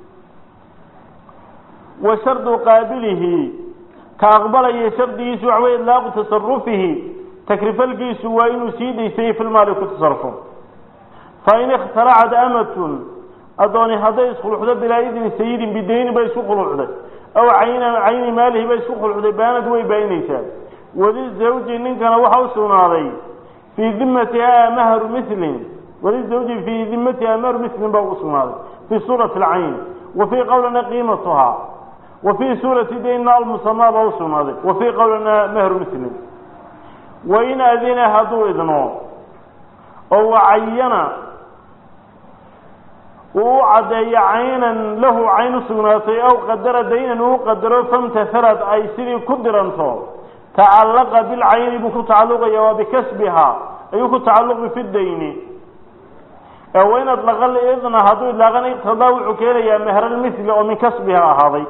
Speaker 1: wa shardu qaabilihi ka aqbalaya shardigiisu waxa wey idlaaqu tasarufihi takrifalkiisu waa inuu sii daysayey filmaali ku tasarufo fain ikhtalacat amatun addooni hadday iskhulucdo bilaa idni sayidin bidayni bay isku khulucday aw cayna cayni maalihi bay isku khulucday baanad way baayinaysaa walizawji ninkana waxa u sugnaaday fii dimatiha mahru milin walizawji fii dimatiha mahru milin baa u sugnaaday fii suurati alcayn wa fii qowlina qiimatuha wa fii suurati dayna almusamaa baa u sugnaaday wa fii qowlina mahru milin wain adina hadduu idno oo wacayana uu u caddeeyo caynan lahu cayn u sugnaatay aw qadara daynan uu qadaro famtahalad ay sidii ku diranto tacallaqa bilcayni buu ku tacalluqaya waa bikasbiha ayuu ku tacalluqi fi dayni wain adlaqa lidna hadduu idlaaqana iqtadaa wuxuu keenayaa mehralmithli oo min kasbiha ahaaday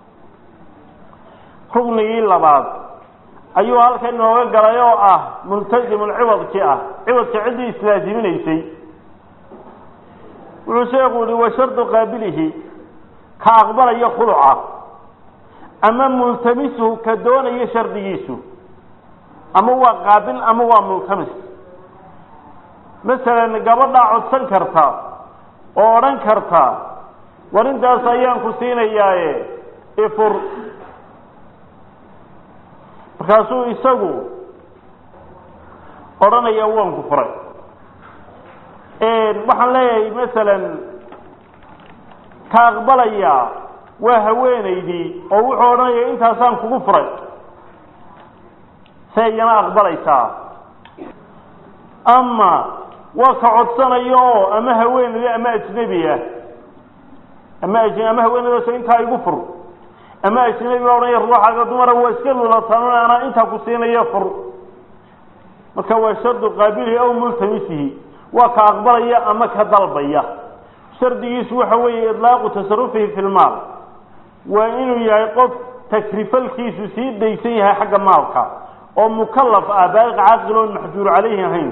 Speaker 1: ruknigii labaad ayuu halkan inooga galay oo ah multazimun ciwadkii ah ciwadka ciddii islaasiminaysay wuxuu sheekhu yihi wa shardu qaabilihi ka aqbalaya khuluca ama multamisuhu ka doonaya shardigiisu ama waa qaabil ama waa multamis masalan gabadhaa codsan karta oo odhan karta war intaas ayaan ku siinayaaye ifur markaasuu isagu odhanaya waan ku furay waxaan leeyahay masalan ka aqbalaya waa haweenaydii oo wuxuu odhanaya intaasaan kugu furay se iyana aqbalaysaa ama waa ka codsanayo oo ama haweenaydi ama ajnebi ah ama aj ama haweenaydaso intaa igu fur ama ajnebi baa odhanaya ruuxaaga dumara waa iska lulataan anaa intaa ku siinayo fur marka waa shardu qaabilihi aw multamisihi waa ka aqbalaya ama ka dalbaya shardigiisu waxa weeye idlaaqu tasarufihi fi lmaal waa inuu yahay qof takrifalkiisu sii daysan yahay xagga maalka oo mukalaf ah baaliq caaqil oon maxjuur calayhi ahayn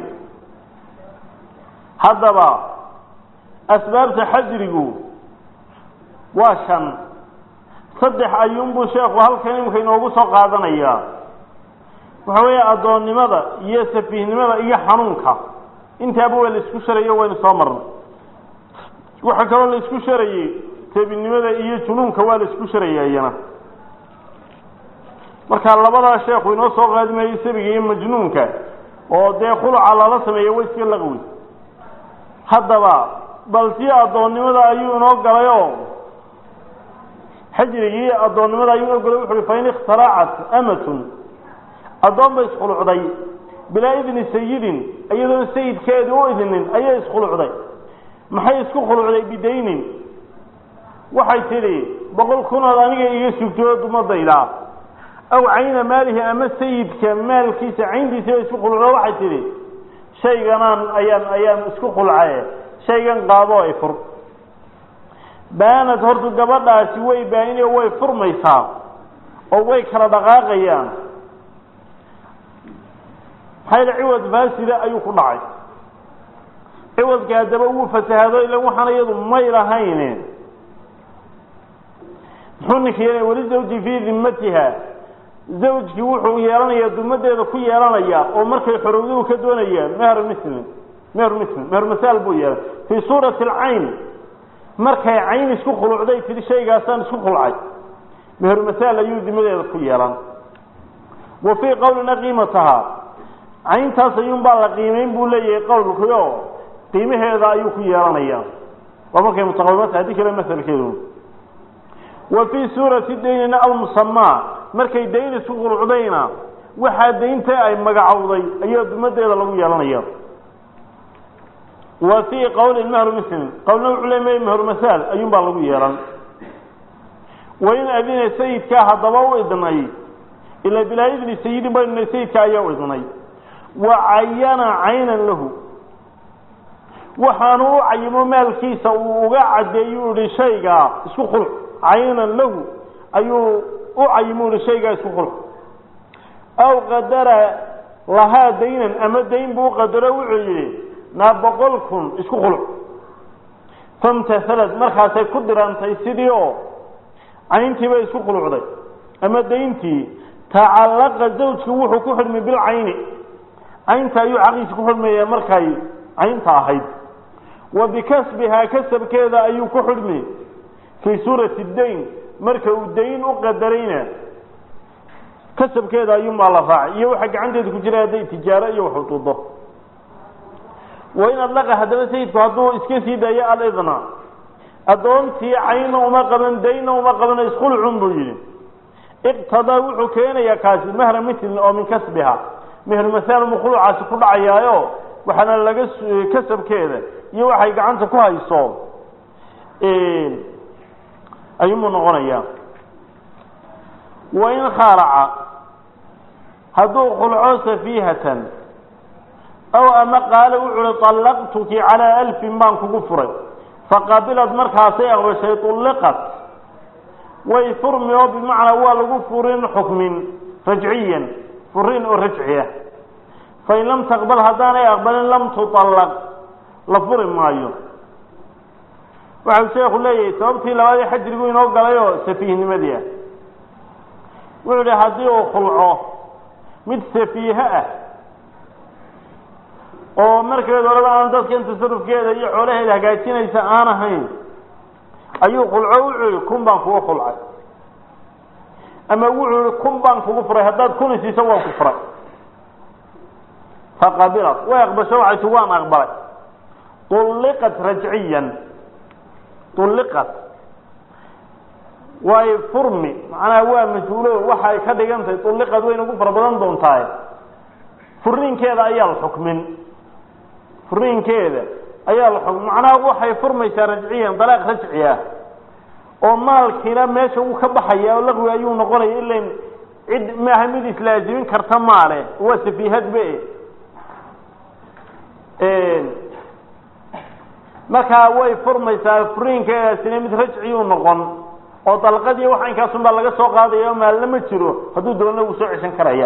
Speaker 1: haddaba asbaabta xajrigu waa shan saddex ayuunbuu sheekhu halkan imika inoogu soo qaadanayaa waxa weeye addoonnimada iyo safiihnimada iyo xanuunka intaaba waa la isku sharayo waynu soo marnay waxaa kaloo la isku sharayey sabinimada iyo junuunka waa la isku sharaya iyana marka labadaa sheekhu inoo soo qaadimayey sabiga iyo majnuunka oo dee khuluca lala sameeya wa iska laqwi haddaba bal tii addoonnimada ayuu inoo galay oo xajrigii addoonnimada ayuu inoo galay wuxu uhi fain ikhtaracat amatun addoon bay iskhulucday bilaa idni sayidin iyadoon sayidkeedi u idinin ayay iskhulucday maxay isku khulucday bidaynin waxay tidhi boqol kunood aniga iga sugtoo dumadayda aw cayna maalihi ama sayidka maalkiisa cayntiisi bay isku khulucdo waxay tidhi shayganaan ayaan ayaan isku khulcaye shaygan qaadoo ay fur baanad hortu gabadhaasi way baayine way furmaysaa oo way kala dhaqaaqayaan maxaa ciwad faasida ayuu ku dhacay ciwadka haddaba wuu fasahado ila waxaan iyadu may lahayn muxuu ninka yeelaya weli zawji fii dimmatiha zawjkii wuxuu yeelanayaa dumadeeda ku yeelanaya oo markay xorowduhu ka doonayaan meher muslim meher muslim meher masaal buu yeelay fii suurati alcayn markay cayn isku khulucday tiri shaygaasaan isku khulcay meher masaal ayuu dimadeeda ku yeelan wa fii qowlina qiimatahaa cayntaas ayuunbaa la qiimeyn buu leeyahay qowlkii oo qiimaheeda ayuu ku yeelanaya waa markay mutaqawimaata haddii kale masalkeedu wa fii suurati daynina almusamaa markay dayn isku qulucdayna waxaa daynta ay magacowday ayaa dumadeeda lagu yeelanaya wa fii qowlin mehru muslim qowlna wuxuu le may mehru masaal ayuunbaa lagu yeelan wain adina sayidkaa haddaba u idnay ilaa bilaa idni sayidin baynuna sayidka ayaa u idnay wa cayana caynan lahu waxaanu u cayimo maalkiisa uu uga cadeeyu ihi shaygaa isku khulc caynan lahu ayuu u cayimo ihi shaygaa isku khulc aw qadara lahaa daynan ama dayn buu qadaro wuxuu yidhi naa boqol kun isku khulc famtahalad markaasay ku dirantay sidii oo cayntii bay isku khulucday ama dayntii tacallaqa zawjku wuxuu ku xidhmay bilcayni caynta ayuu xaqiisa ku xidhmaya markay caynta ahayd wa bikasbihaa kasabkeeda ayuu ku xidhmi fii suurati dayn marka uu dayn u qadarayna kasabkeeda ayuunbaa la raacay iyo waxa gacanteeda ku jira hadday tijaaro iyo wax utudo wa in adlaqa haddaba sayidku hadduu iska sii daayo alidna addoontii cayna uma qaban dayna uma qabano iskhulcun buu yidhi iqtadaa wuxuu keenayaa kaasi mehra mitlin oo min kasbiha mehru masaal mu khulucaasi ku dhacayaayo waxaana laga kasabkeeda iyo waxay gacanta ku hayso ayuunbuu noqonayaa wain khaaraca hadduu khulco safiihatan aw ama qaala wuxu uhi طallaqtuki calaa alfin baan kugu furay faqabilad markaasay aqbashay ulliqat way furmi oo bimacnaa waa lagu furin xukmin rajciyan furin oo rajci ah fain lam taqbal haddaanay aqbalin lam tuطallaq la furi maayo waxau sheekhu leeyahay sababtii labaadii xajrigu inoo galay oo safiihnimadii ah wuxuu ihi haddii uu khulco mid safiihe ah oo markeed horeba aan dadkan tasarufkeeda iyo xoolaheeda hagaajinaysa aan ahayn ayuu khulco wuxuu yihi kun baan kugu khulcay ama wuxuu yihi kun baan kugu furay haddaad kun isiiso waan ku furay faqabilat way aqbasho waxay ti waan aqbalay ulliqat rajciyan ulliqat way furmi macnaha waa mas-uulo waxa ay ka dhigan tahay ulliqad wayna ugu fara badan doontahay furiinkeeda ayaa la xukmin furiinkeeda ayaa la xukmin macnaha waxay furmaysaa rajciyan dalaaq rajci ah oo maalkiina meesha uu ka baxaya oo laqwi ayuu noqonaya ilan cid maaha mid islaazimin karta maale waa safiihadbe markaa way furmaysaa furiinkeedaasina mid rajciyuu noqon oo dalqadii waxa inkaasun baa laga soo qaadaya o maalna ma jiro hadduu doona wuu soo ceshan karaya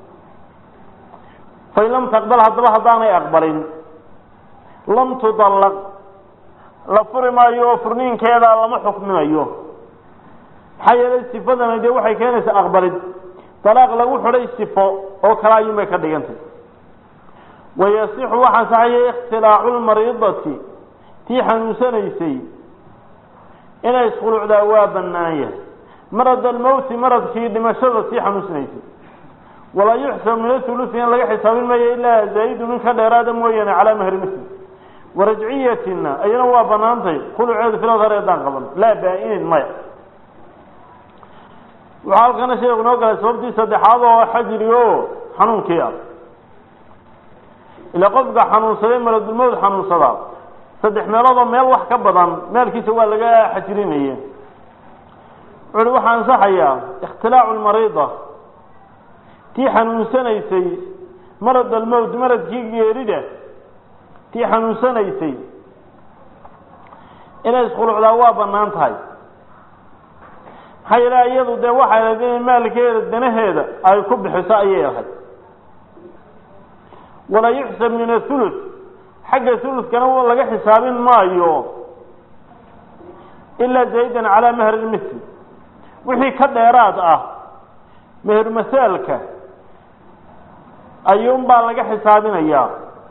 Speaker 1: fain lam taqbal haddaba haddaanay aqbalin lam tudallaq la furi maayo oo furniinkeeda lama xukminayo maxaa yeelay sifadana dee waxay keenaysaa aqbalid dalaaq lagu xidhay sifo oo kale ayuun bay ka dhigantay wayasixu waxaa saxaya ikhtilaacu lmariidati tii xanuunsanaysay inay iskhulucdaa waa bannaan yahay marad almowti maradkii dhimashada tii xanuunsanaysay walaa yuxsab min athulusi in laga xisaabin maayo ilaa zaa'idu min ka dheeraada mooyaane calaa mahri muslim warajciyatina ayana waa banaantay khuluceedu filadhar eedaan qaban laa baa-inin maya waxaa halkana sheekhu inoo galay sababtii saddexaad oo xajriga o xanuunkii ah ilaa qofka xanuunsaday maladulmowd xanuunsadaa saddex meeloodoo meel wax ka badan meelkiisa waa laga xajirinaya wuxu uhi waxaa ansaxayaa ikhtilaacu lmariida tii xanuunsanaysay marad almowt maradkii geerida tii xanuunsanaysay inay iskhulucdaa waa banaan tahay maxaa yeele iyadu dee waxay ahayd inay maalkeeda danaheeda ay ku bixiso ayay ahayd walaa yuxsab min athuluth xagga thuluthkana laga xisaabin maayo ilaa zaydan calaa mahri lmisl wixii ka dheeraad ah meher masaalka ayuunbaa laga xisaabinayaa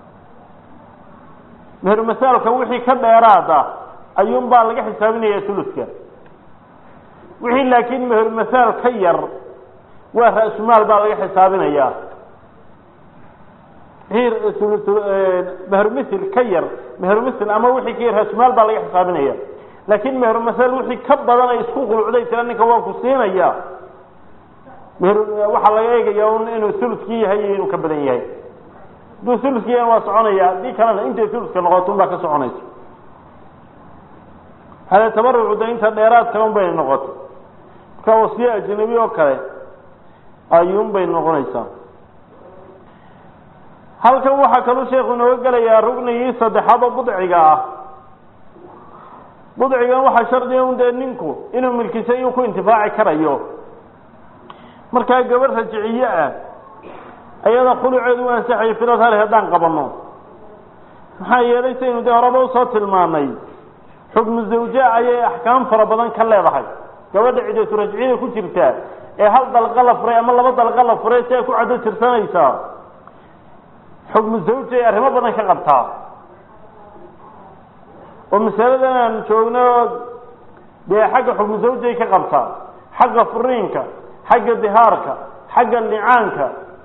Speaker 1: meher masaalka wixii ka dheeraad ah ayuunbaa laga xisaabinaya thuluthka wixii laakiin meher masaal ka yar waa ra-sumaal baa laga xisaabinayaa mehermithil ka yar mehermithil ama wixii ka yar ra-sumaal baa laga xisaabinaya laakiin mehermasal wixii ka badan ay isku khulucday tira ninka waa ku siinaya meher waxaa laga eegaya un inuu thuluskii yahay iyo inuu ka badan yahay hadduu thuluskii yahay waa soconaya haddii kalena intay thuluska noqoto un baa ka soconaysa hade tabarucu da inta dheeraadka un bay noqoto marka wasiye ajnabi oo kale ayuun bay noqonaysaa halkan waxaa kaluu sheekhu inooga gelayaa rugnigii saddexaad oo budciga ah budcigan waxaa shardiga un dee ninku inuu milkisa iyuu ku intifaaci karayo markaa gabadh rajiciye ah ayada khuluceedu u ansaxayo firad hale haddaan qabano maxaa yeelay saynu dee horeba usoo tilmaanay xukmu zawja ayay axkaam fara badan ka leedahay gabadha cidatu rajciyada ku jirta ee hal dalqa la furay ama laba dalqa la furay si ay ku caddo tirsanaysaa xukmu zawja ay arrimo badan ka qabtaa oo masaladan aan joogno dee xagga xukmu zawjay ka qabtaa xagga furiinka xagga dihaarka xagga licaanka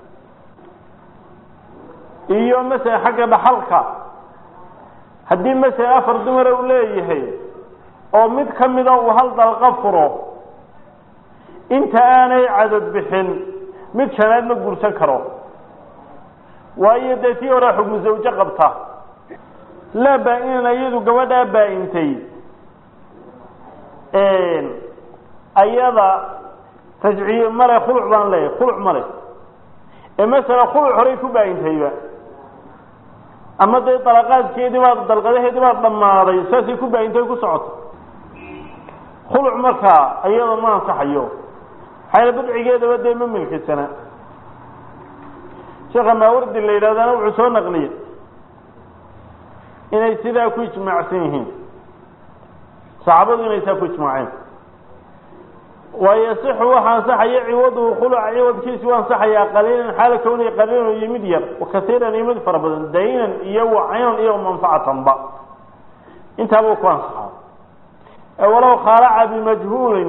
Speaker 1: iyo masala xagga dhaxalka haddii masala afar dumara uu leeyahay oo mid ka mida uu hal dalqa furo inta aanay cadad bixin mid shanaad ma guursan karo waayo dee tii horea xukmu zawjo qabta laa baa-inan iyadu gabadhaa baa-intay ayada rajciye male khuluc baan leeyahay khuluc male ee masala khuluc horey ku baa-intayba ama dee dalaqaadkeedii baa dalqadaheedii baa dhammaaday saasay ku baa-intay ku socoto khuluc markaa iyada ma ansaxayo xayla budcigeedaba dee ma milkisana sheekha maawardi la yidhahdana wuxuu soo naqliyey inay sidaa ku ijmaacsan yihiin saxaabadu inay saa ku ijmaaceen wayasixu waxa ansaxaya ciwaduhu khuluca ciwadkiisu waa ansaxayaa qaliilan xaala kawniya qaliilan iyo mid yar wakasiiran iyo mid fara badan daynan iyo wacaynan iyo manfacatanba intaaba u ku ansaxaa walow khaalaca bimajhuulin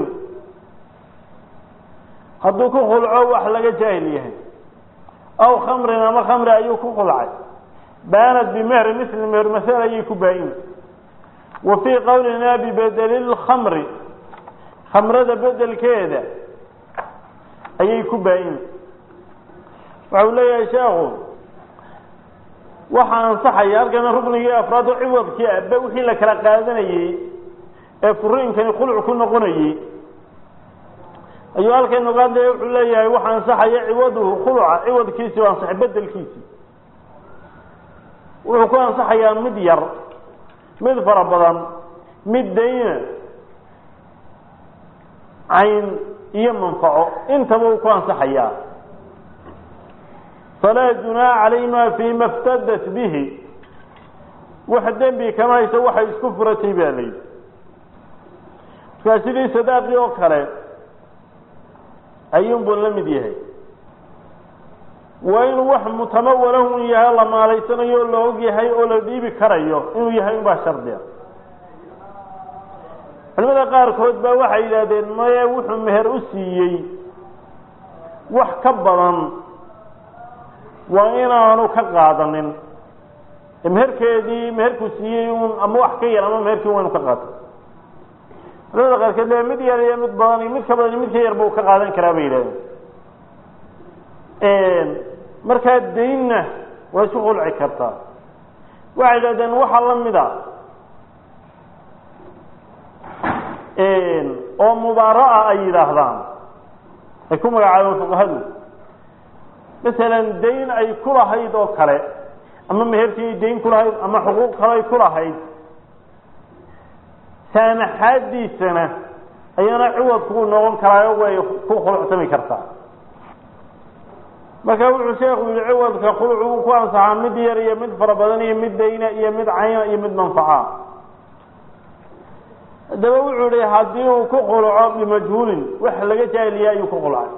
Speaker 1: hadduu ku khulco wax laga jaahil yahay aw khamrin ama khamri ayuu ku khulcay baanat bimehri misli meher masal ayay ku baa-in wa fii qowlina bibedeli lkhamri khamrada bedelkeeda ayay ku baa-in waxau leeyahay sheekhu waxaa ansaxaya halkana ruknigii afraad oo ciwadkii aba wixii la kala qaadanayey ee furiinkani khuluc ku noqonayey ayuu halkan ogaadaya wuxuu leeyahay waxa ansaxaya ciwaduhu khuluca ciwadkiisi waa ansaxay bedelkiisi wuxuu ku ansaxayaa mid yar mid fara badan mid dayna cayn iyo manfaco intaba uu ku ansaxayaa falaa junaa calayhima fima iftadat bihi wax dembi kama hayso waxay isku furatay baa layidhi markaa sidii sadaaqii oo kale ayuunbuu la mid yahay waa inuu wax mutamawalahun yahay la maalaysanayo oo la og yahay oo la dhiibi karayo inuu yahay unbaa shardiga culimada qaarkood baa waxay yidhaahdeen maye wuxuu meher u siiyey wax ka badan waa inaanu ka qaadanin meherkeedii meherkuu siiyey un ama wax ka yar ama meherkii waa inu ka qaato culimada qaarkood le mid yar iyo mid badan iyo mid ka badan iyo mid ka yarba uu ka qaadan karaa bay yidhahdeen markaa daynna waa isu qulci kartaa waxay yidhahdeen waxaa la mida oo mubaara'a ay yidhaahdaan ay ku magacaabeen fuqahadu masalan dayn ay ku lahayd oo kale ama meherkii dayn ku lahayd ama xuquuq kale ay ku lahayd saanaxaadiisana ayana ciwadku noqon karaayo way ku khulucsami kartaa
Speaker 2: marka wuxuu sheekhu yihi ciwadka khuluc uu ku ansaxaa mid yar iyo mid fara badan iyo mid dayna iyo mid cayna iyo mid manfaca haddaba wuxuu yihi haddii uu ku khuluco bimajhuulin wax laga jaahiliya ayuu ku khulcay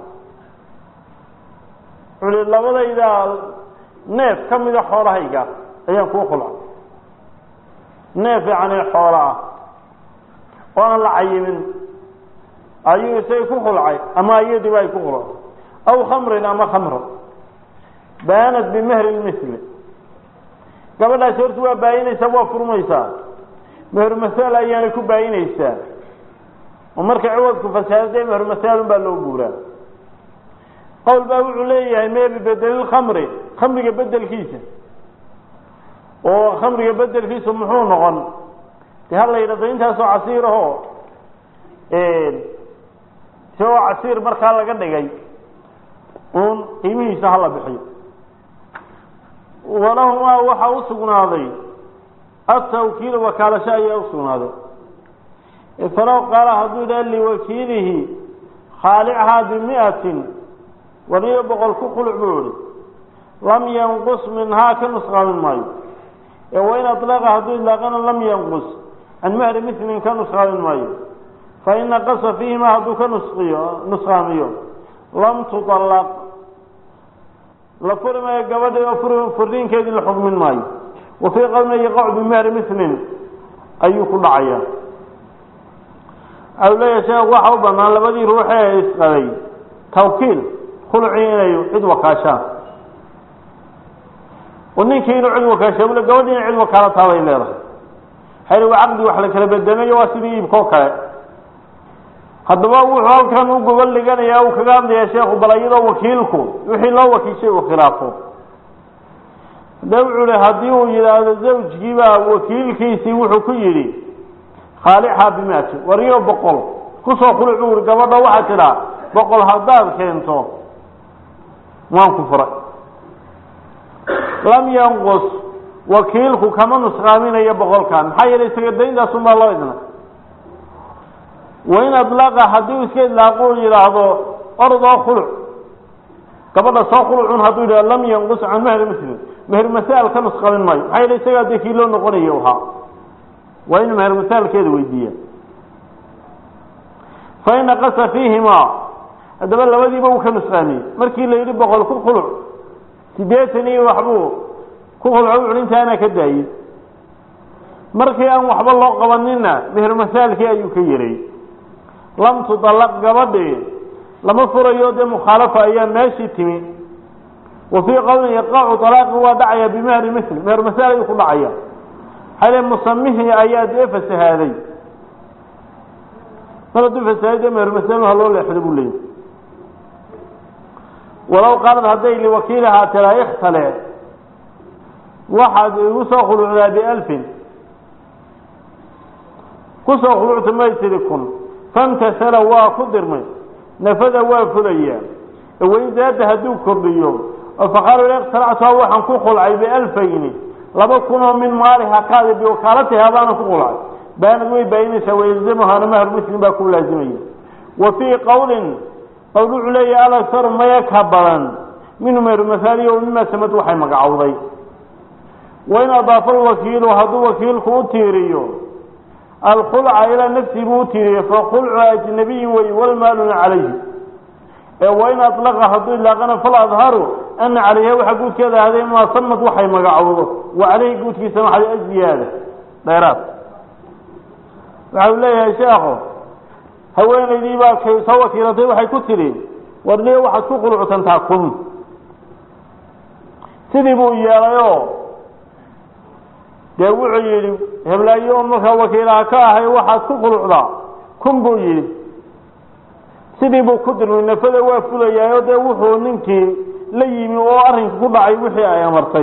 Speaker 2: wuxuu yihi labadayda neef ka mida xoolahayga ayaan kuu khulcay neef yacni xoolo ah oo aan la cayimin ayuu isagay ku khulcay ama iyadiiba ay ku khulcay aw khamrin ama khamro baanat bimehri lmisli gabadhaasi horta waa baayinaysaa waa furmaysaa meher masaal ayaanay ku baayinaysaa oo marka ciwadku fasaadee meher masaalun baa loo guuraa qowl baa wuxuu leeyahay mee bibedelilkhamri khamriga bedelkiisa oo khamriga bedelkiisu muxuu noqon de ha la yidhahdo intaasoo casiir ahoo isagoo casiir markaa laga dhigay uun qiimihiisa hala bixiyo walahumaa waxaa u sugnaaday atawkiil wakaalasho ayaa u sugnaaday falow qaala hadduu yidhaha liwakiilihi khaalichaa bimiatin waniyo boqol ku khuluc buu ihi lam yanqus minhaa ka nusqaamin maayo ee wain alaqa hadduu ilaaqana lam yanqus can mahri milin ka nusqaamin maayo fain naqasa fiihima hadduu ka nusqiyo nusqaamiyo lam tuطalaq la furi maayo gabadhi oo furiinkeedii la xukmin maayo wa fii qowlin yaqacu bimahri milin ayuu ku dhacaya waxau leeyahay sheekh waxa u banaan labadii ruuxe ee isqabay tawkiil khulcii inay cid wakaashaan oo ninkii inuu cid wakaasha bule gabadhi ina cid wakaalataa bay leedahay hayr waa caqdi wax la kala bedemayo waa sidii iibkoo kale haddaba wuxuu halkan u gobol dhiganayaa uu kaga hadlayaa sheekhu bal iyadoo wakiilku wixii loo wakiishay uu khilaafo hadaba wuxuu hi haddii uu yidhaahdo zawjkiibaa wakiilkiisii wuxuu ku yidhi khaalixaa bimaati wariyo boqol kusoo khuluc buu ihi gabadha waxaa tidhaa boqol haddaad keento waan ku furay lam yanqus wakiilku kama nusqaaminayo boqolkan maxaa yeelay isaga dayntaasunbaa loo idna wain adlaqa haddii uu iska idlaaqo u yidhaahdo ordoo khuluc gabadha soo khulucun hadduu yidhahdo lam yanqus can mahri muslim meher masaal ka nusqamin maayo maxaa yeele isagaa dee kii loo noqonayo ahaa waa inuu meher masaalkeeda weydiiya fain naqasa fiihimaa haddaba labadiiba uu ka nusqaamiyey markii la yidhi boqol ku khuluc sideetan iyo waxbuu ku khulco wuxu intaana ka daayey markii aan waxba loo qabanina meher masaalkii ayuu ka yeray lam tudallaq gabadhii lama furayo dee mukhaalafa ayaa meeshii timi wa fii qowlin yaqacu alaaqi waa dhacaya bimahri misl meher masaal ayuu ku dhacaya hale musamihii ayaa dee fasahaaday mar hadduu fasahaaday dee meher masaal ha loo leexdo buu leeyay walow qaalad hadday liwakiilihaa tiraa ikhtale waxaad igu soo khulucdaa bialfin kusoo khulucta may tiri kun famtasala waa ku dirmay nafada waa fulayaa wain zaada hadduu kordhiyo oo faqaala ikhtalactuha waxaan ku khulcay bialfayni laba kunoo min maaliha kaadi biwakaalatiha baana ku khulcay baanad way baayinaysaa wayalzamuhaana mahar muslim baa ku laazimaya wa fii qowlin qowl wuxuu leeyahy alaktaru maya ka badan minhu meher masaaliya o mima samad waxay magacowday wain adaafa alwakiilu hadduu wakiilku u tiiriyo alkhulca ilaa nafsii buu u tiiriye fakhulcu ajnabiyin wey walmaaluna calayhi ee wain alaqa hadduu ilaaqana faladharu ana calayha waxaa guudkeeda ahday maa samad waxay magacowdo wa caleyhi guudkiisa maxay aziyaada dheeraad waxau leeyahay sheekhu haweenaydii baa kay soo wakiilatay waxay ku tidhi warniye waxaad ku qulucsantaa kun sidii buu yeelayoo dee wuxuu yidhi heblaayo un markaa wakiilaha ka ahay waxaad ku qulucdaa kun buu yidhi sidii buu ku dirmay nafada waa fulayaayo dee wuxuu ninkii la yimi oo arrinka ku dhacay wixii ay amartay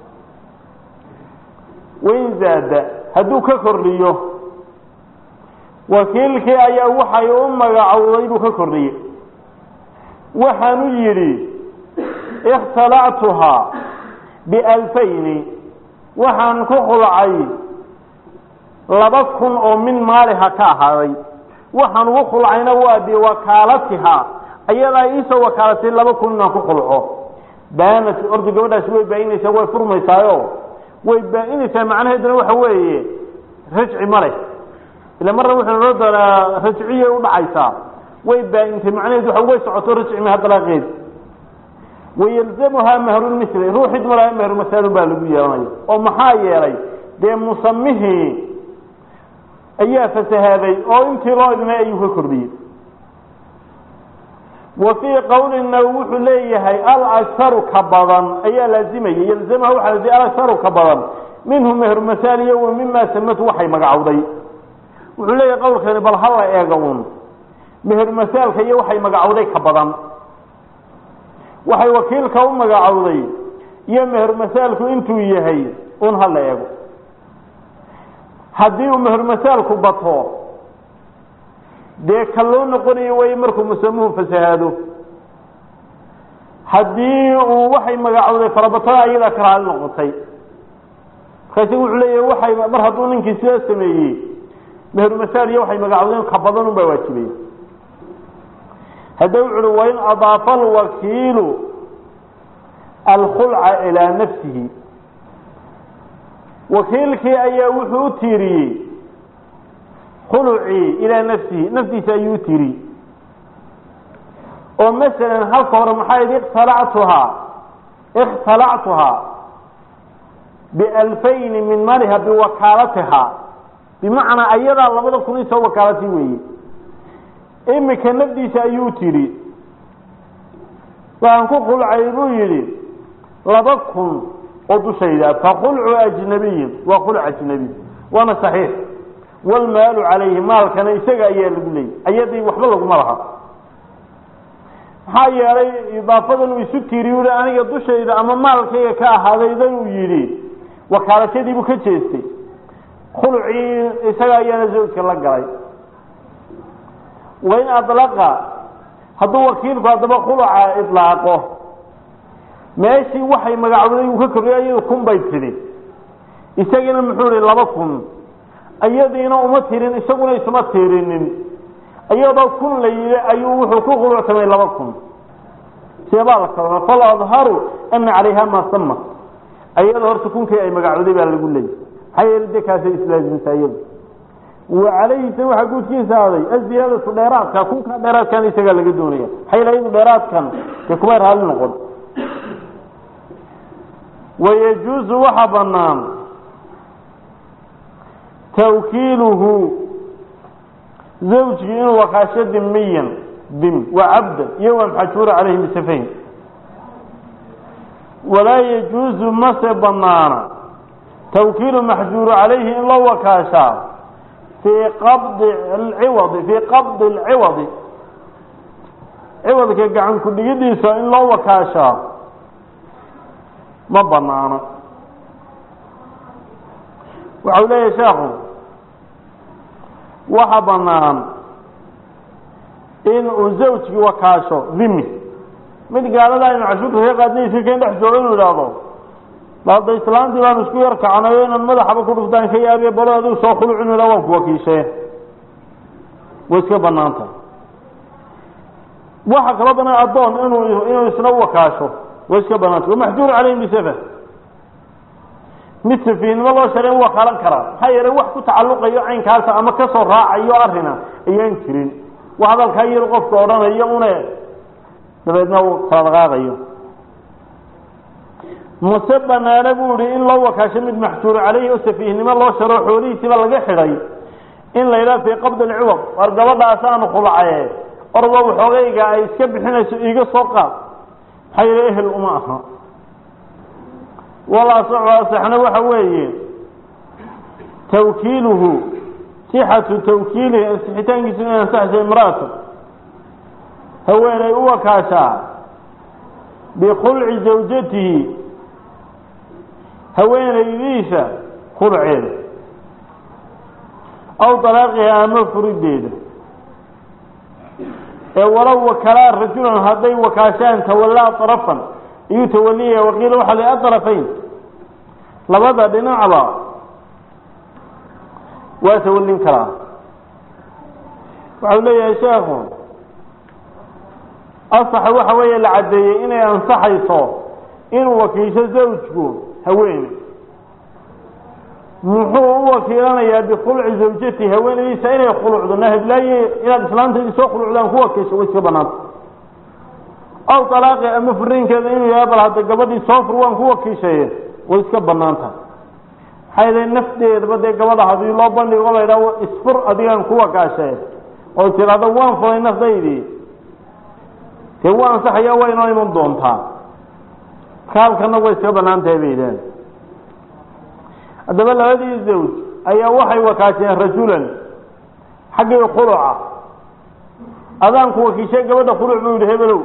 Speaker 2: wain zaada hadduu ka kordhiyo wakiilkii ayaa waxay u magacowday buu ka kordhiyey waxaanu yidhi ikhtalactuhaa bialfayni waxaan ku khulcay laba kun oo min maaliha ka ahaaday waxaan ugu khulcayna waa biwakaalatiha ayadaa iisoo wakaalatay laba kun inaan ku khulco
Speaker 1: baanat orda gabadhaasi way baa-inaysaa way furmaysaayo way baa-inaysaa macnaheeduna waxa weeye rajci ma leh ila marna wuxuu noo doonaa rajciyay udhacaysaa way baa-intay macnaheedu waa way socoto rajci maha dalaaqeed wayalzamuhaa mahrulmisli ruuxid malaha mehrulmasaalun baa lagu yeelanaya oo maxaa yeelay dee musamihii ayaa fasahaaday oo intii loo idmay ayuu ka kordhiyey wa fii qowlina wuxuu leeyahay alakharu ka badan ayaa laazimaya yalzamaha waxaa laazimay alakharu ka badan minhu mehrulmasaaliyo wa mima samatu waxay magacowday wuxuu leeyahay qowlkani bal hala eega un mehermasaalka iyo waxay magacowday ka badan waxay wakiilka u magacowday iyo mehermasaalku intuu yahay un hala eego haddii uu mehermasaalku bato dee ka loo noqonayo way markuu musamuhu fasahaado haddii uu waxay magacowday farabatada ayadaa ka raali noqotay markaasi wuxuu leeyahay waxay mar hadduu ninkii sidaa sameeyey mehermasaal iyo waxay magacowdeen ka badan un baa waajibaya hadda wuxu uhi wain adaafa alwakiilu alkhulca ilaa nafsihi wakiilkii ayaa wuxuu u tiiriyey khulucii ilaa nafsihi naftiisa ayuu u tiiriyey oo masalan halka hore maxaa yidhi ikhtalactuhaa ikhtalactuhaa bialfayni min maliha biwakaalatihaa bimacnaa ayadaa labada kun isoo wakaalati weeye imika nafdiisa ayuu tiri waxaan ku khulcay buu yidhi laba kun oo dushayda fakhulcu ajnabiyin waa khulc ajnabiy waana saxiix waalmaalu calayhi maalkana isaga ayaa lagu leeyay ayadii waxba laguma laha maxaa yeelay idaafadan uu isu tiiri ui aniga dushayda ama maalkayga ka ahaadaydan uu yidhi wakaalashadiibuu ka jeestay khulcii isaga ayaana zawjka la galay wain adlaqa hadduu wakiilku haddaba khuluca ilaaqo meeshii waxay magacowday uu ka korriya iyadu kun bay tidhi isagiina muxuu ihi laba kun iyadiina uma tirin isaguna isuma tirinin iyadoo kun la yidhi ayuu wuxuu ku khulucsamay laba kun seebaa la kala fal adharu ana calayha maa sama ayada horta kunkii ay magacowday baa lagu leeyay maxaa yeele dee kaasay islaasimtaa iyadu wa calayhisa waxaa guudkiisa aaday aziyaadatu dheeraadka kunkaa dheeraadkan isagaa laga doonaya maxaa yeele iyadu dheeraadkan dee kumay raali noqon wayajuuzu waxaa banaan tawkiiluhu zawjkii inuu wakaasho dimiyan dim wa cabdan iyo wa maxajuura calayhi bisafayn walaa yajuuzu mase banaana tawkiilu maxjuuru calayhi in loo wakaashaa fii qabdi alciwadi fii qabdi alciwadi ciwadka gacan ku dhigidiisa in loo wakaashaa ma banaano waxau leeyahay sheekhu waxa banaan in uu zawjkii wakaasho dhimi mid gaalada aynu cashuurka ka qaadnaysa kan dhex joogo inuu idhaahdo balda islaantii baanu isku yar kacnayo inaan madaxaba ku dhuftaan ka yaabiye balo adigu soo khulucin ila waan ku wakiishee way iska banaanta waxa kaloo banaan addoon inuu inuu isna wakaasho way iska banaanta wamaxjuur calayhim bisafa mid safiihnimo loo sharay u wakaalan karaa maxaa yeelay wax ku tacalluqayo caynkaasa ama kasoo raacayo arina ayaan jirin wax hadalkaa yar qofka odhanayo une dabeedna uu kala dhaqaaqayo mase banaana buu ihi in loo wakaasho mid maxjuur caleyhi oo safiihnimo loo sharo xoolihiisiiba laga xidhay in la yidhaha fii qabdi alciwad war gabadhaasaanu khulacaye orba waxoogayga ay iska bixinayso iiga soo qaad maxaa yeele ehel uma aha walasaxu asaxna waxa weeye tawkiiluhu sixatu tawkiilihi ansixitaankiisu inay ansaxayso imraatu haweenay u wakaashaa bikhulci zawjatihi haweenaydiisa khulceeda aw dalaaqiha ama furideeda ee walow wakalaa rajulan hadday wakaashaan tawallaa arafan iyuu tawaliyaya waqiila waxaa la atrafayn labada dhinacba waa tawalin karaa waxau leeyahay sheekhu asaxa waxa weeye la caddeeyey inay ansaxayso
Speaker 2: inuu wakiisho zawjku haweeney muxuu u wakiilanayaa bikhulci zawjati haweenaydiisa inay khulucdo nahiblaaye inaad islaantaydii soo khulucdaan ku wakiisho way iska banaanta aw talaaqi ama furiinkeeda inuu yahay bal hadda gabadhii soo fur waan ku wakiishaye way iska banaanta maxay dahay nafteedaba dee gabadha hadii loo bandhigo la yidhaha isfur adigaan ku wakaashe oo tidhaahdo waan furay nafdaydii dee waa ansaxaya waa inoo iman doontaa marka halkana way iska banaan tahay bay yidhaaheen haddaba labadii zawj ayaa waxay wakaasheen rajulan xaggii khuluca adaanku wakiishay gabadha khuluc buu yidhi hebelow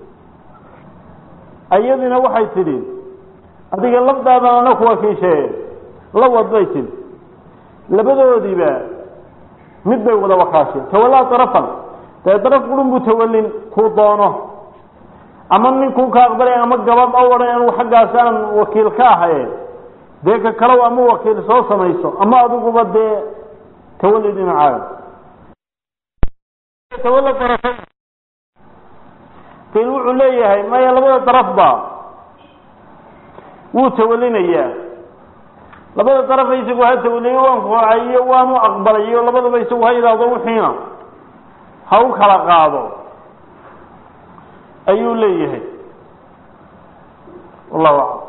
Speaker 2: iyadina waxay tidhi adiga lafdaadan ana ku wakiishee la wad bay tidhi labadoodiiba mid bay wada wakaasheen tawallaa darafan dee daraf qurun buu tawallin kuu doono ama ninkuu ka aqbalay ama gabadh o odhan anigu xaggaas aan wakiil ka ahaye dee ka kalow ama wakiil soo samayso ama adiguba dee tawalli dhinacaaga tawalla darafan kan wuxuu leeyahay maya labada darafba wuu tawalinayaa labada darafa isagu ha tawaliyo waan kuhocay iyo waanu aqbalay iyo labadaba isagu ha yidhaahdo wixiina ha u kala qaado ayuu leeyahay wallahu aclam